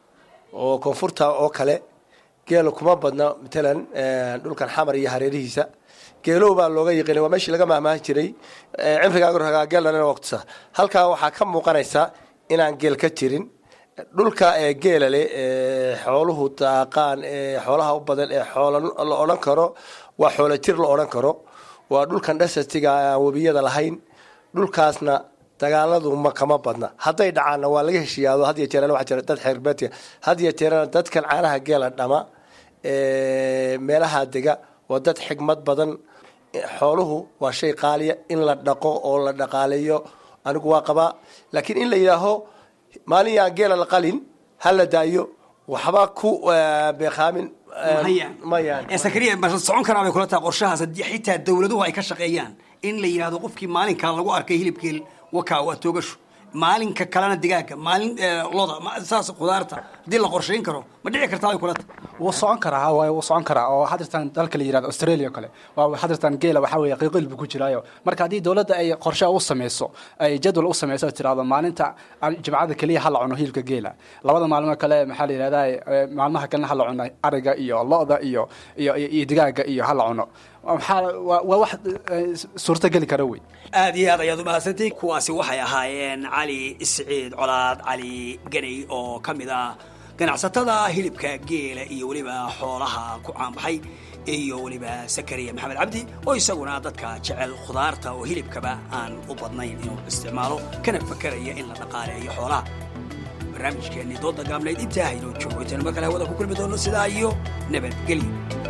oo koonfurta oo kale geela kuma badna matalan een, dhulkan xamar iyo hareerihiisa geelow baa looga yiqiinay waa meeshii laga mahmaahi jiray ee, cimrigaaga ragaa geelana waqtisa halkaa waxaa ka muuqanaysa inaan geel ka jirin dhulka ee geela leh ee xooluhu daaqaan ee xoolaha u badan ee xoola la odhan karo waa xoola jir la odhan karo waa dhulkan dhasatiga aan webiyada lahayn dhulkaasna dagaaladu ma kama badna hadday dhacaanna waa laga heshiiyaado had iyo jeerana waxaa jira dad xeerbeedka had iyo jeerana dadkan caanaha geela dhama ee meelaha dega waa dad xigmad badan xooluhu waa shay qaaliya in la dhaqo oo la dhaqaaleeyo anigu waa qabaa laakiin in la yidhaaho maalin yaan geela la qalin ha la daayo waxba ku eh, beekaamin eh, Maya. maya ee sakariya ma socon karaa bay kula tahay qorshahaas haddii xitaa dawladuhu ay ka shaqeeyaan in la yidhahdo qofkii maalinkaa lagu arkay hilibkii wakaa waa toogasho maalinka kalena digaaga maalin eh, loda ma- saas khudaarta haddii la qorshayn karo ma dhici kartaa bay kula tahay wuu socon karaa waay wuu socon karaa oo hadirtan dalka la yirahdo australia kale waa hadirtan geela waxaa weeye qiiqil buu ku jiraayo marka haddii dowladda ay qorshe u sameyso ay jadwal u sameyso oo tirahdo maalinta al- jimcada keliya ha la cuno hilibka geela labada maalmo kale maxaa la yidhahdaa eh, maalmaha kalena ha la cuno ariga iyo lo-da iyo iyo iyo iyo digaaga iyo ha la cuno maxaa waa waa wax eh, suurtogeli kara wey aad iyo aad ayaad umahadsantihin kuwaasi waxay ahaayeen cali isciid colaad cali ganay oo ka mid ah ganacsatada hilibka geela iyo weliba xoolaha ku caanbaxay iyo weliba sakariya maxamed cabdi oo isaguna dadka jecel khudaarta oo hilibkaba aan u badnayn inuu isticmaalo kana fakaraya in la dhaqaaleeyo xoolaha barnaamijkeennii dooda gaabnayd intaa haynoo joogo intaanu mar kale hawada ku kulmi doono sidaa iyo nabadgelyo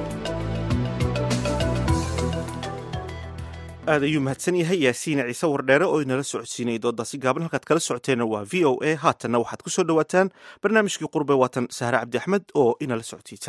aad ayuu mahadsan yahay yaasiin ciise wardheere oo inala socodsiinayay doodaasi gaaban halkaad kala socoteenna waa v o a haatanna waxaad ku soo dhowaataan barnaamijkii qurbe waatan sahre cabdi axmed oo inala socodsiisa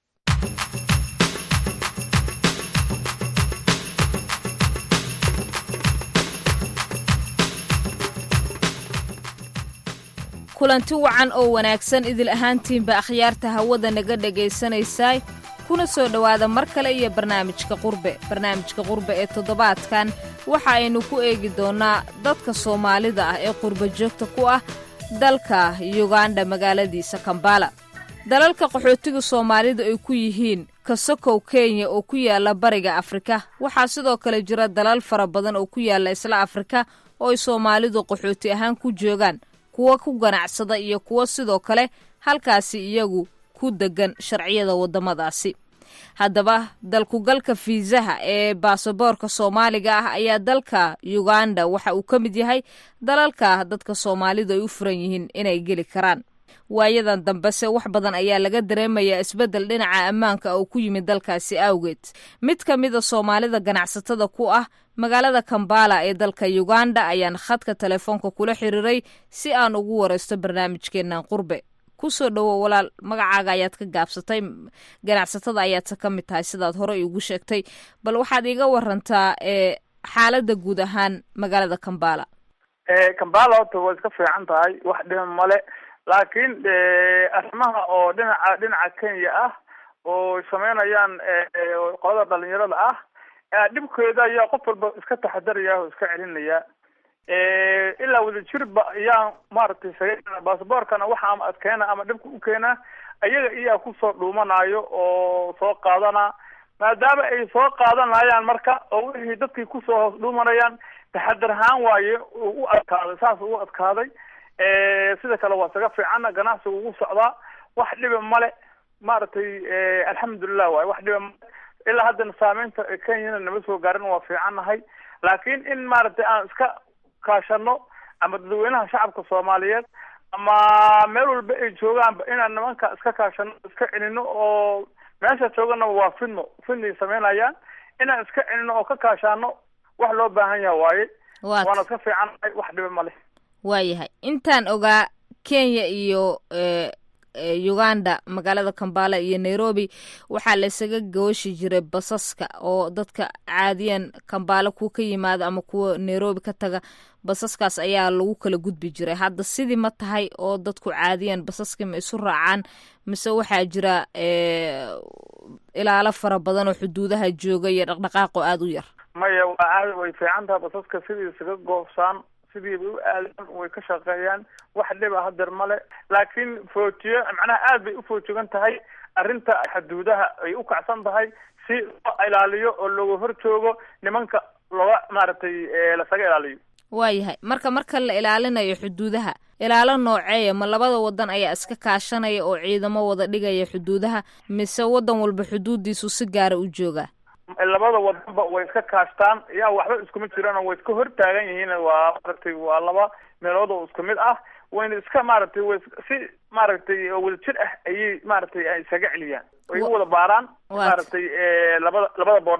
kulanti wacan oo wanaagsan idil ahaantiinba akhyaarta hawada naga dhegaysanaysaay kuna soo dhowaada mar kale iyo barnaamijka qurbe barnaamijka qurbe ee toddobaadkan waxa aynu ku eegi doonnaa dadka soomaalida ah ee qurbe joogta ku ah dalka yuganda magaaladiisa kambala dalalka qaxootiga soomaalida ay ku yihiin kasokow kenya oo ku yaala bariga afrika waxaa sidoo kale jira dalal fara badan oo ku yaala isla afrika oo ay soomaalidu qaxooti ahaan ku joogaan kuwa ku ganacsada iyo kuwo sidoo kale halkaasi iyagu ku degan sharciyada waddamadaasi haddaba dalkugalka fiisaha ee baasaboorka soomaaliga ah ayaa dalka yuganda waxa uu ka mid yahay dalalka dadka soomaalidu ay u furan yihiin inay geli karaan waayadan dambese wax badan ayaa laga dareemayaa isbeddel dhinaca ammaanka oo ku yimid dalkaasi awgeed mid ka mida soomaalida ganacsatada ku ah magaalada kambala ee dalka yuganda ayaan khadka telefoonka kula xiriiray si aan ugu waraysto barnaamijkeennan qurbe kusoo dhowo walaal magacaaga ayaad ka gaabsatay ganacsatada ayaadse ka mid tahay sidaad hore iigu sheegtay bal waxaad iiga warantaa ee xaaladda guud ahaan magaalada kambala kambala horta way iska fiican tahay wax dhima male laakiin arrimaha oo dhinaca dhinaca kenya ah oo sameynayaan qolada dhalinyarada ah dhibkeeda ayaa qof walba iska taxadaraya oo iska celinaya ilaa wadajirba ayaa maaragtay saga basaboorkana waxa ama adkeena ama dhibka u keena ayaga iyaa kusoo dhuumanayo oo soo qaadana maadaama ay soo qaadanayaan marka oo wixii dadkii kusoo hoos dhuumanayaan taxadar ahaan waaye uu u adkaaday saas u adkaaday sida kale waa saga fiicana ganacsiga ugu socdaa wax dhiba male maaragtay alxamdulilah waaye wax dhiba male ilaa haddana saameynta kenyana nama soo gaarin waa fiicannahay laakiin in maaragtay aan iska kaashano ama dadweynaha shacabka soomaaliyeed ama meel walba ay joogaanba inaan nimanka iska kaashano iska celino oo meesha joogana waa fidno fidnay sameynayaan inaan iska celino oo ka kaashaano wax loo baahan yaha waaye waana iska fiicannahay wax dhiba male waayahay intaan ogaa kenya iyo uganda magaalada kambala iyo nairobi waxaa laysaga gooshi jiray basaska oo dadka caadiyan kambala kuwa ka yimaada ama kuwa nairobi ka taga basaskaas ayaa lagu kala gudbi jiray hadda sidii ma tahay oo dadku caadiyan basaskii ma isu raacaan mise waxaa jira ilaalo fara badan oo xuduudaha jooga iyo dhaqdhaqaaqoo aada u yar maya waa caadi way fiican tahay basaska sidii isaga goobsaan sidiiba u aadaan way ka shaqeeyaan wax dhiba hadeer male laakiin foojiyo macnaha aad bay u foojigan tahay arrinta xuduudaha ay u kacsan tahay si loo ilaaliyo oo looga hor joogo nimanka looga maaragtay lasaga ilaaliyo waayahay marka marka la ilaalinayo xuduudaha ilaalo nooceeya ma labada wadan ayaa iska kaashanaya oo ciidamo wada dhigaya xuduudaha mise wadan walba xuduudiisu si gaara u joogaa labada wadanba way iska kaashtaan yaa waxba iskuma jiraan oo way iska hor taagan yihiin waa maaragtay waa laba meelood oo isku mid ah wayna iska maaragtay way si maaragtay wada jir ah ayay maaragtay ay isaga celiyaan way u wada baaraan maaragtay labada labada boordarba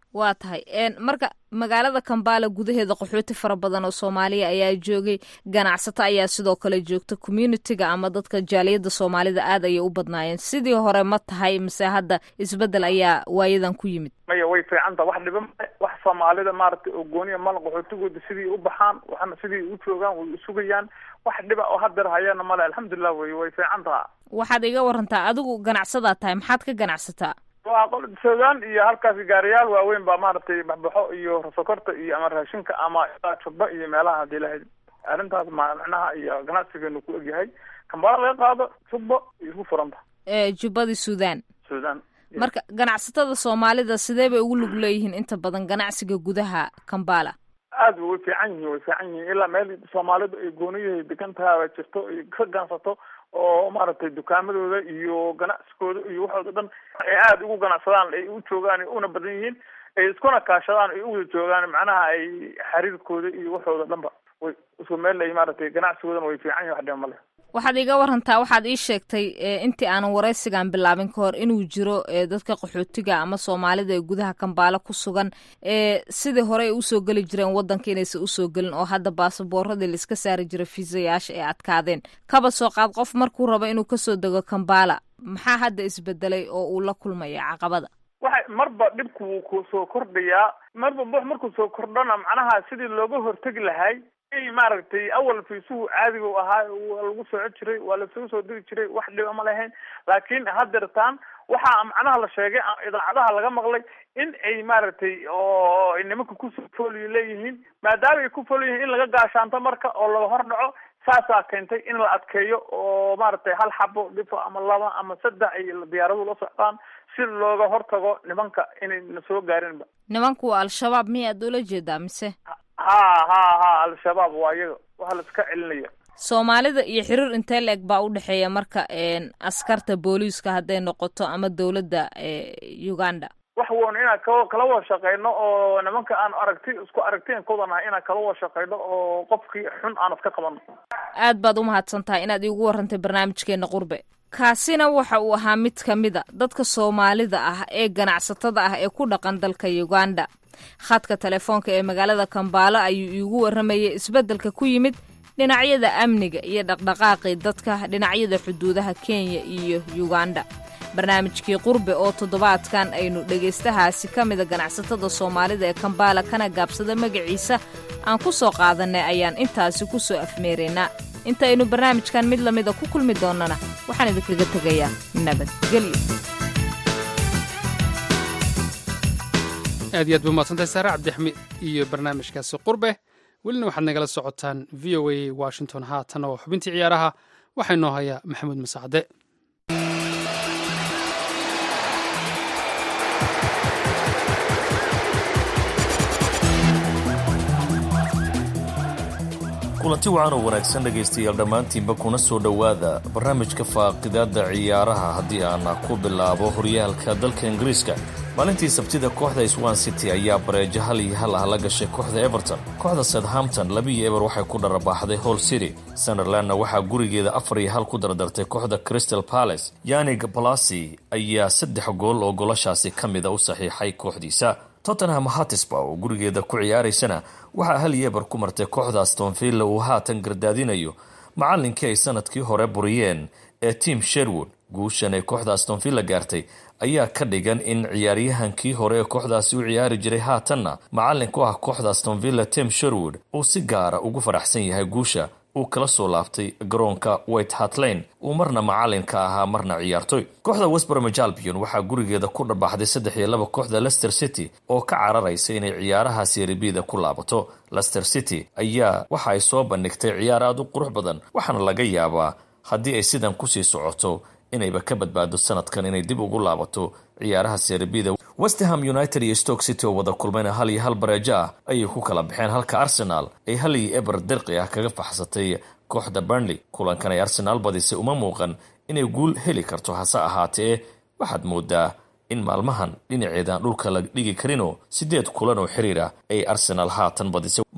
waa tahay marka magaalada kambala gudaheeda qaxooti fara badan oo soomaaliya ayaa joogay ganacsato ayaa sidoo kale joogta communitiga ama dadka jaaliyadda soomaalida aad ayay u badnaayeen sidii hore ma tahay mise hadda isbedel ayaa waayadan ku yimid maya way fiicanta wax dhiba male wax soomaalida maaragtay oo gooniya mala qaxootigooda sidii u baxaan waxna sidii u joogaan way usugayaan wax dhiba oo hadeer hayana male alxamdulilah wey way fiican taha waxaad iga warantaa adigu ganacsadaa tahay maxaad ka ganacsataa waa qol suudaan iyo halkaas gaariyaal waaweyn baa maaragtay baxbaxo iyo sokorta iyo ama raashinka ama jubba iyo meelaha hadii lahayd arrintaas ma macnaha iyo ganacsigeenu ku egyahay kambala laga qaado jubba iyo ku furanta jubbadii suudaan suudaan marka ganacsatada soomaalida sidee bay ugu lug leeyihiin inta badan ganacsiga gudaha kambala aad way fiican yihiin way fiican yihiin ilaa meel soomaalidu ay gooniyahay degan tahay ay jirto ay ka ganacsato oo maaragtay dukaamadooda iyo ganacsigooda iyo waxooda dhan ay aada ugu ganacsadaan ay u joogaan una badan yihiin ay iskuna kaashadaan ay u wada joogaan macnaha ay xiriirkooda iyo waxooda dhanba way isku meel ay maaragtay ganacsigoodana way fiican yihin wax dhiba male waxaad iga warantaa waxaad ii sheegtay intii aanan waraysigan bilaabin ka hor inuu jiro dadka qaxootiga ama soomaalida ee gudaha kambaalo ku sugan sidii hore ay usoo geli jireen wadanka inaysan usoo gelin oo hadda baasaboorradii laiska saari jira fiisayaasha ay adkaadeen kaba soo qaad qof markuu rabo inuu kasoo dego kambala maxaa hadda isbedelay oo uu la kulmaya caqabada waxay marba dhibku wuu ku soo kordhayaa marba bux markuu soo kordhana macnaha sidii looga hortegi lahay maaragtay awal fiisuhu caadiga u ahaa waa lagu soco jiray waa lasaga soo degi jiray wax dhiba ma lahayn laakiin hadeertaan waxaa macnaha la sheegay idaacadaha laga maqlay in ay maaragtay oo nimanka kusoo fooliyo leeyihiin maadaama ay ku fool yihiin in laga gaashaanto marka oo laga hor dhaco saasaa keentay in la adkeeyo oo maaragtay hal xabo dhifo ama laba ama saddex ay diyaaradu la socdaan si looga hortago nimanka inayna soo gaarinba nimanku waa al-shabaab miyaad ula jeedaa mise ha ha ha al-shabaab waa iyaga waxa la iska celinaya soomaalida iyo xiriir intee la-eg baa u dhexeeya marka askarta booliiska hadday noqoto ama dowladda uganda wax woon inaan ka kala wada shaqeyno oo nimanka aan aragti isku aragtiin kudanahay inaan kala wada shaqeyno oo qofkii xun aan iska qabano aad baad umahadsan tahay inaad iigu warantay barnaamijkeena qurbe kaasina waxa uu ahaa mid ka mid a dadka soomaalida ah ee ganacsatada ah ee ku dhaqan dalka uganda khadka telefoonka ee magaalada kambaalo ayuu iigu warramayay isbeddelka ku yimid dhinacyada amniga iyo dhaqdhaqaaqii dadka dhinacyada xuduudaha kenya iyo uganda barnaamijkii qurbe oo toddobaadkan aynu dhegaystahaasi ka mida ganacsatada soomaalida ee kambaala kana gaabsada magaciisa aan ku soo qaadannay ayaan intaasi ku soo afmeeraynaa intaynu barnaamijkan mid lamida ku kulmi doonnana waxaan idinkaga tegayaa nabadgelyo aad iyo aad ba umahadsantahay saare cabdixamiid iyo barnaamijkaasi qurbe welina waxaad nagala socotaan v o a washington haatan oo xubintii ciyaaraha waxaa inoo hayaa maxamuud masacde kulanti wacan oo wanaagsan dhegaystayaal dhammaantiinba kuna soo dhowaada barnaamijka faaqidaadda ciyaaraha haddii aana ku bilaabo horyaalka dalka ingiriiska maalintii sabtida kooxda swan city ayaa bareejo hal iyo hal ah la gashay kooxda everton kooxda southampton labiiyo eber waxay ku dharabaaxday hall city sunderlandna waxaa gurigeeda afar iyo hal ku dardartay kooxda crystal palace yanig balasi ayaa saddex gool oo golashaasi ka mida u saxiixay kooxdiisa tottenham hatisba oo gurigeeda ku ciyaaraysana waxaa hal yeebar ku martay kooxda astonvilla uu haatan gardaadinayo macallinkii ay sanadkii hore buriyeen ee tim sherwood guushan ay kooxda astonvilla gaartay ayaa ka dhigan in ciyaaryahankii hore ee kooxdaasi u ciyaari jiray haatanna macallin ku ah kooxda astonvilla tim sherwood uu si gaara ugu faraxsan yahay guusha uu kala soo laabtay garoonka white hart lane uu marna macalin ka ahaa marna ciyaartoy kooxda westbromage albion waxaa gurigeeda ku dhabaxday saddex iyo laba kooxda leicester city oo ka cararaysa inay ciyaaraha seeribida ku laabato leicester city ayaa waxa ay soo bandhigtay ciyaar aada u qurux badan waxaana laga yaabaa haddii ay sidan kusii socoto inayba ka badbaado sanadkan inay dib ugu laabato ciyaaraha serbida westerham united iyo stoke city oo wada kulmayna hal iyo hal bareejo ah ayay ku kala baxeen halka arsenal ay hal iyo eber dirqi ah kaga faxsatay kooxda burnley kulankan ay arsenaal badisay uma muuqan inay guul heli karto hase ahaatee waxaad moodaa in maalmahan dhinaceedaan dhulka la dhigi karinoo sideed kulan oo xiriir ah ay arsenaal haatan badisay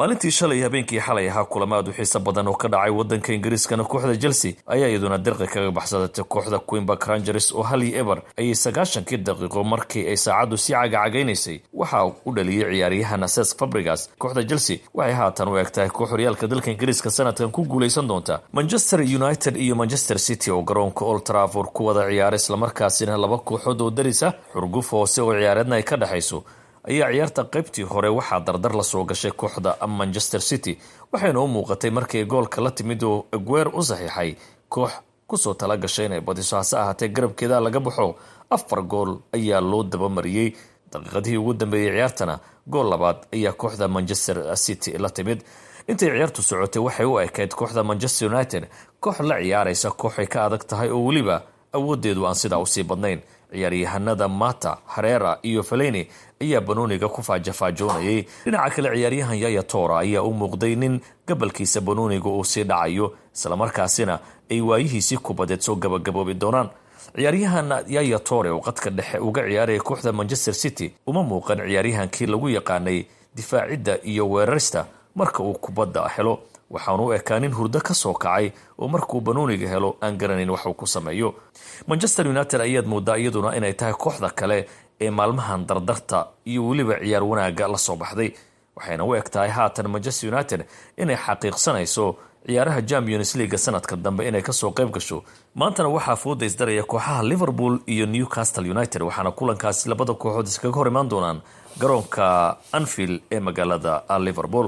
maalintii shalay habeenkii xalay ahaa kulamaad u xiiso badan oo ka dhacay wadanka ingiriiskana kooxda chelsea ayaa iyaduna dirqi kaga baxsadatay kooxda queenbark rangers oo hal iyo eber ayay sagaashankii daqiiqo markii ay saacaddu sii cagacagaynaysay waxaa u dhaliyey ciyaaryahan ses fabrigas kooxda chelsea waxay haatan u eg tahay koox horyaalka dalka ingiriiska sanadkan ku guulaysan doonta manchester united iyo manchester city oo garoonka old trafford ku wada ciyaara islamarkaasina laba kooxood oo darisa xurguf hoose oo ciyaareedna ay ka dhexayso ayaa ciyaarta qaybtii hore waxaa dardar la soo gashay kooxda manchester city waxayna u muuqatay markii goolka la timid oo aguer u saxiixay koox kusoo tala gashay inay badiso hase ahaatee garabkeeda laga baxo afar gool ayaa loo dabamariyey daqiiqadihii ugu dambeeyey ciyaartana gool labaad ayaa kooxda manchester city la timid intay ciyaartu socotay waxay u ekayd kooxda manchester united koox la ciyaaraysa kooxay ka adag tahay oo weliba awoodeedu aan sidaa usii badnayn ciyaaryahanada mata hareera iyo faleni ayaa banooniga ku faajafaajoonayay dhinaca kale ciyaaryahan yaya tora ayaa u muuqday nin gabalkiisa banooniga uu sii dhacayo islamarkaasina ay waayihiisii kubadeed soo gabagaboobi doonaan ciyaaryahan yaya tore oo qadka dhexe uga ciyaaraya kooxda manchester city uma muuqan ciyaaryahankii lagu yaqaanay difaacidda iyo weerarista marka uu kubadda helo waxaanu u ekaa nin hurdo ka soo kacay oo markuu banooniga helo aan garanayn wax uu ku sameeyo manchester united ayaad moodaa iyaduna inay tahay kooxda kale ee maalmahan dardarta iyo weliba ciyaar wanaaga la soo baxday waxayna u eg tahay haatan manchester united inay xaqiiqsanayso ciyaaraha champions leaga sanadka dambe inay kasoo qayb gasho maantana waxaa fooda isdaraya kooxaha liverpool iyo newcastle united waxaana kulankaasi labada kooxood iskaga hor imaan doonaan garoonka anfield ee magaalada liverpool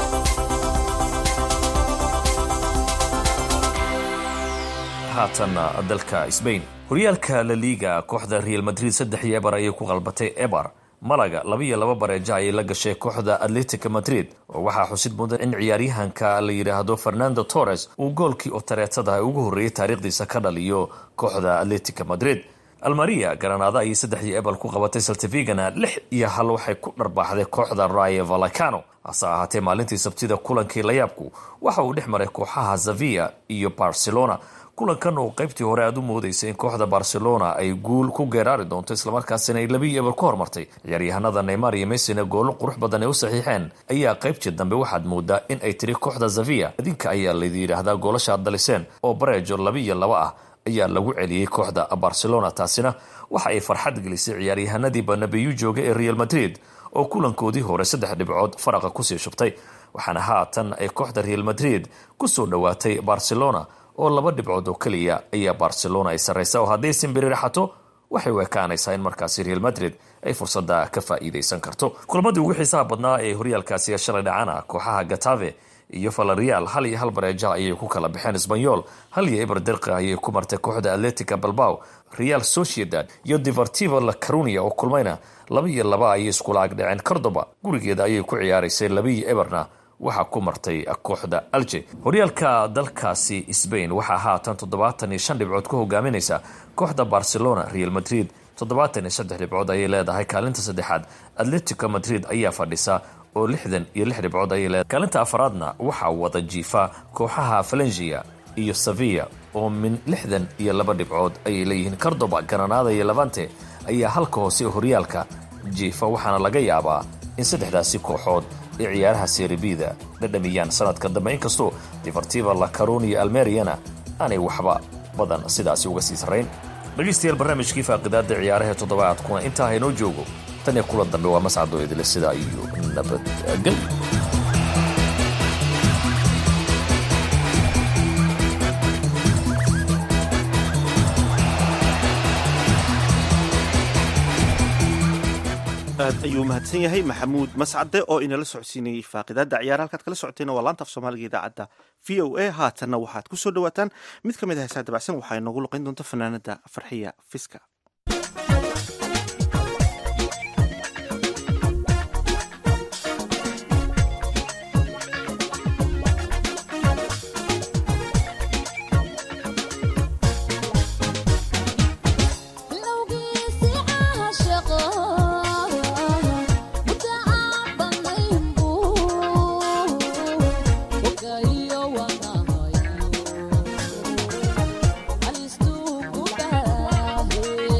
haatanna dalka sbain horyaalka la liiga kooxda real madrid saddex iyo ebar ayay ku qalbatay ebar malaga laba iyo laba bareeja ayay la gashay kooxda atletica madrid oo waxaa xusid mudan in ciyaaryahanka la yidhaahdo fernando torres uu goolkii otareetada ugu horreeyay taariikhdiisa ka dhaliyo kooxda atletica madrid almaria garanaada ayay saddex iyo ebal ku qabatay saltivigana lix iyo hal waxay ku dharbaaxday kooxda raye valacano hase ahaatee maalintii sabtida kulankii layaabku waxa uu dhex maray kooxaha zavia iyo barcelona kulankan oo qaybtii hore aada u moodeysay in kooxda barcelona ay guul ku geeraari doonto islamarkaasina ay labii eber ku hormartay ciyaaryahanada neymar iyo messina goolo qurux badan ay u saxiixeen ayaa qaybtii dambe waxaad moodaa in ay tiri kooxda zavia idinka ayaa laydi yidhaahdaa goolashaad daliseen oo bareejo laba iyo laba ah ayaa lagu celiyey kooxda barcelona taasina waxa ay farxad gelisay ciyaaryahanadii banabiyu jooga ee real madrid oo kulankoodii hore saddex dhibcood faraqa kusii shubtay waxaana haatan ay kooxda real madrid kusoo dhowaatay barcelona oo laba dhibcood oo keliya ayaa barcelona ay sarraysa oo hadday simbiri raxato waxay u ekaanaysaa in markaasi real madrid ay fursadda ka faa'iidaysan karto kulamadii ugu xiisaha badnaa ee horyaalkaasi shalay dhacana kooxaha gatave iyo valerial hal iyo hal bareeja ayay ku kala baxeen sbanyol hal iyo eber dirqa ayay ku martay kooxda atletica balbaw real sociedad iyo deportivo la carunia oo kulmayna laba iyo laba ayay iskula agdhaceen cordoba gurigeeda ayay ku ciyaaraysay laba iyo eberna waxaa ku martay kooxda alje horyaalka dalkaasi sbain waxaa haatan toddobaatan iyo shan dhibcood ku hogaaminaysa kooxda barcelona real madrid toddobaatan iyo saddex dhibcood ayay leedahay kaalinta saddexaad atletico madrid ayaa fadhisa oo lixdan iyo lix dhibcood ayay leedahay kaalinta afaraadna waxaa wada jiifa kooxaha valengia iyo sevilla oo min lixdan iyo laba dhibcood ayay leeyihiin cordoba granada iyo levante ayaa halka hoose horyaalka jiifa waxaana laga yaabaa in saddexdaasi kooxood ee ciyaaraha seribida dhadhamiyaan sanadka dambe inkastoo deportiva la carunia almeriana aanay waxba badan sidaasi uga sii sarrayn dhegaystayaal barnaamijkii faaqidaada ciyaaraha toddobaadkuna intaa haynoo joogo tan iyo kulan dambe waa mascadoo idile sidaa iyo nabadgel aad ayuu mahadsan yahay maxamuud mascade oo inala socodsiinayey faaqidaada ciyaar halkaad kala socotayna waa laanta af soomaaliga idaacadda v o a haatanna waxaad ku soo dhawaataan mid ka mid a heesaa dabacsan waxaa inoogu luqayn doonta fanaanada farxiya fiska Alistu kubahe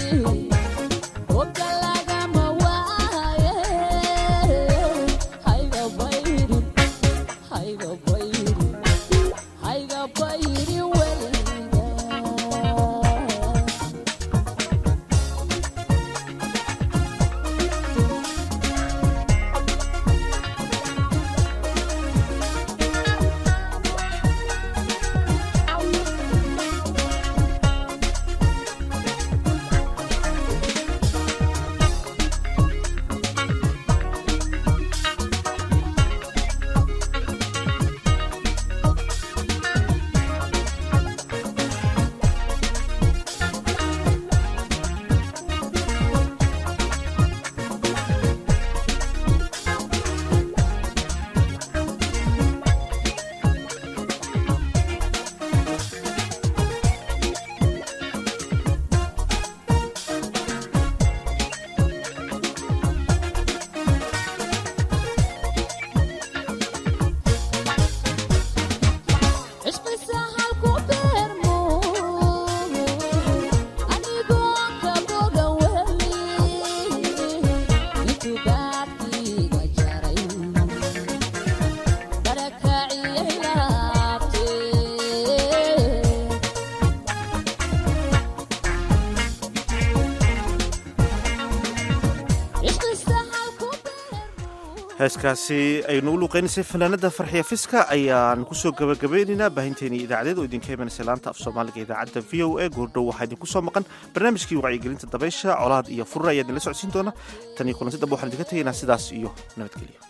heeskaasi aynu u luuqeynaysay fanaanada farxiya fiska ayaan kusoo gabagabeynaynaa baahinteeni idaacadeed oo idinka imanaysa laanta af soomaaliga idaacadda v o a goordhow waxaa idinku soo maqan barnaamijkii wacyigelinta dabaysha colaad iyo furur ayaa idinla socodsiin doona tan iyo kulanti dambe waxaan idinka tegaynaa sidaas iyo nabadgelyo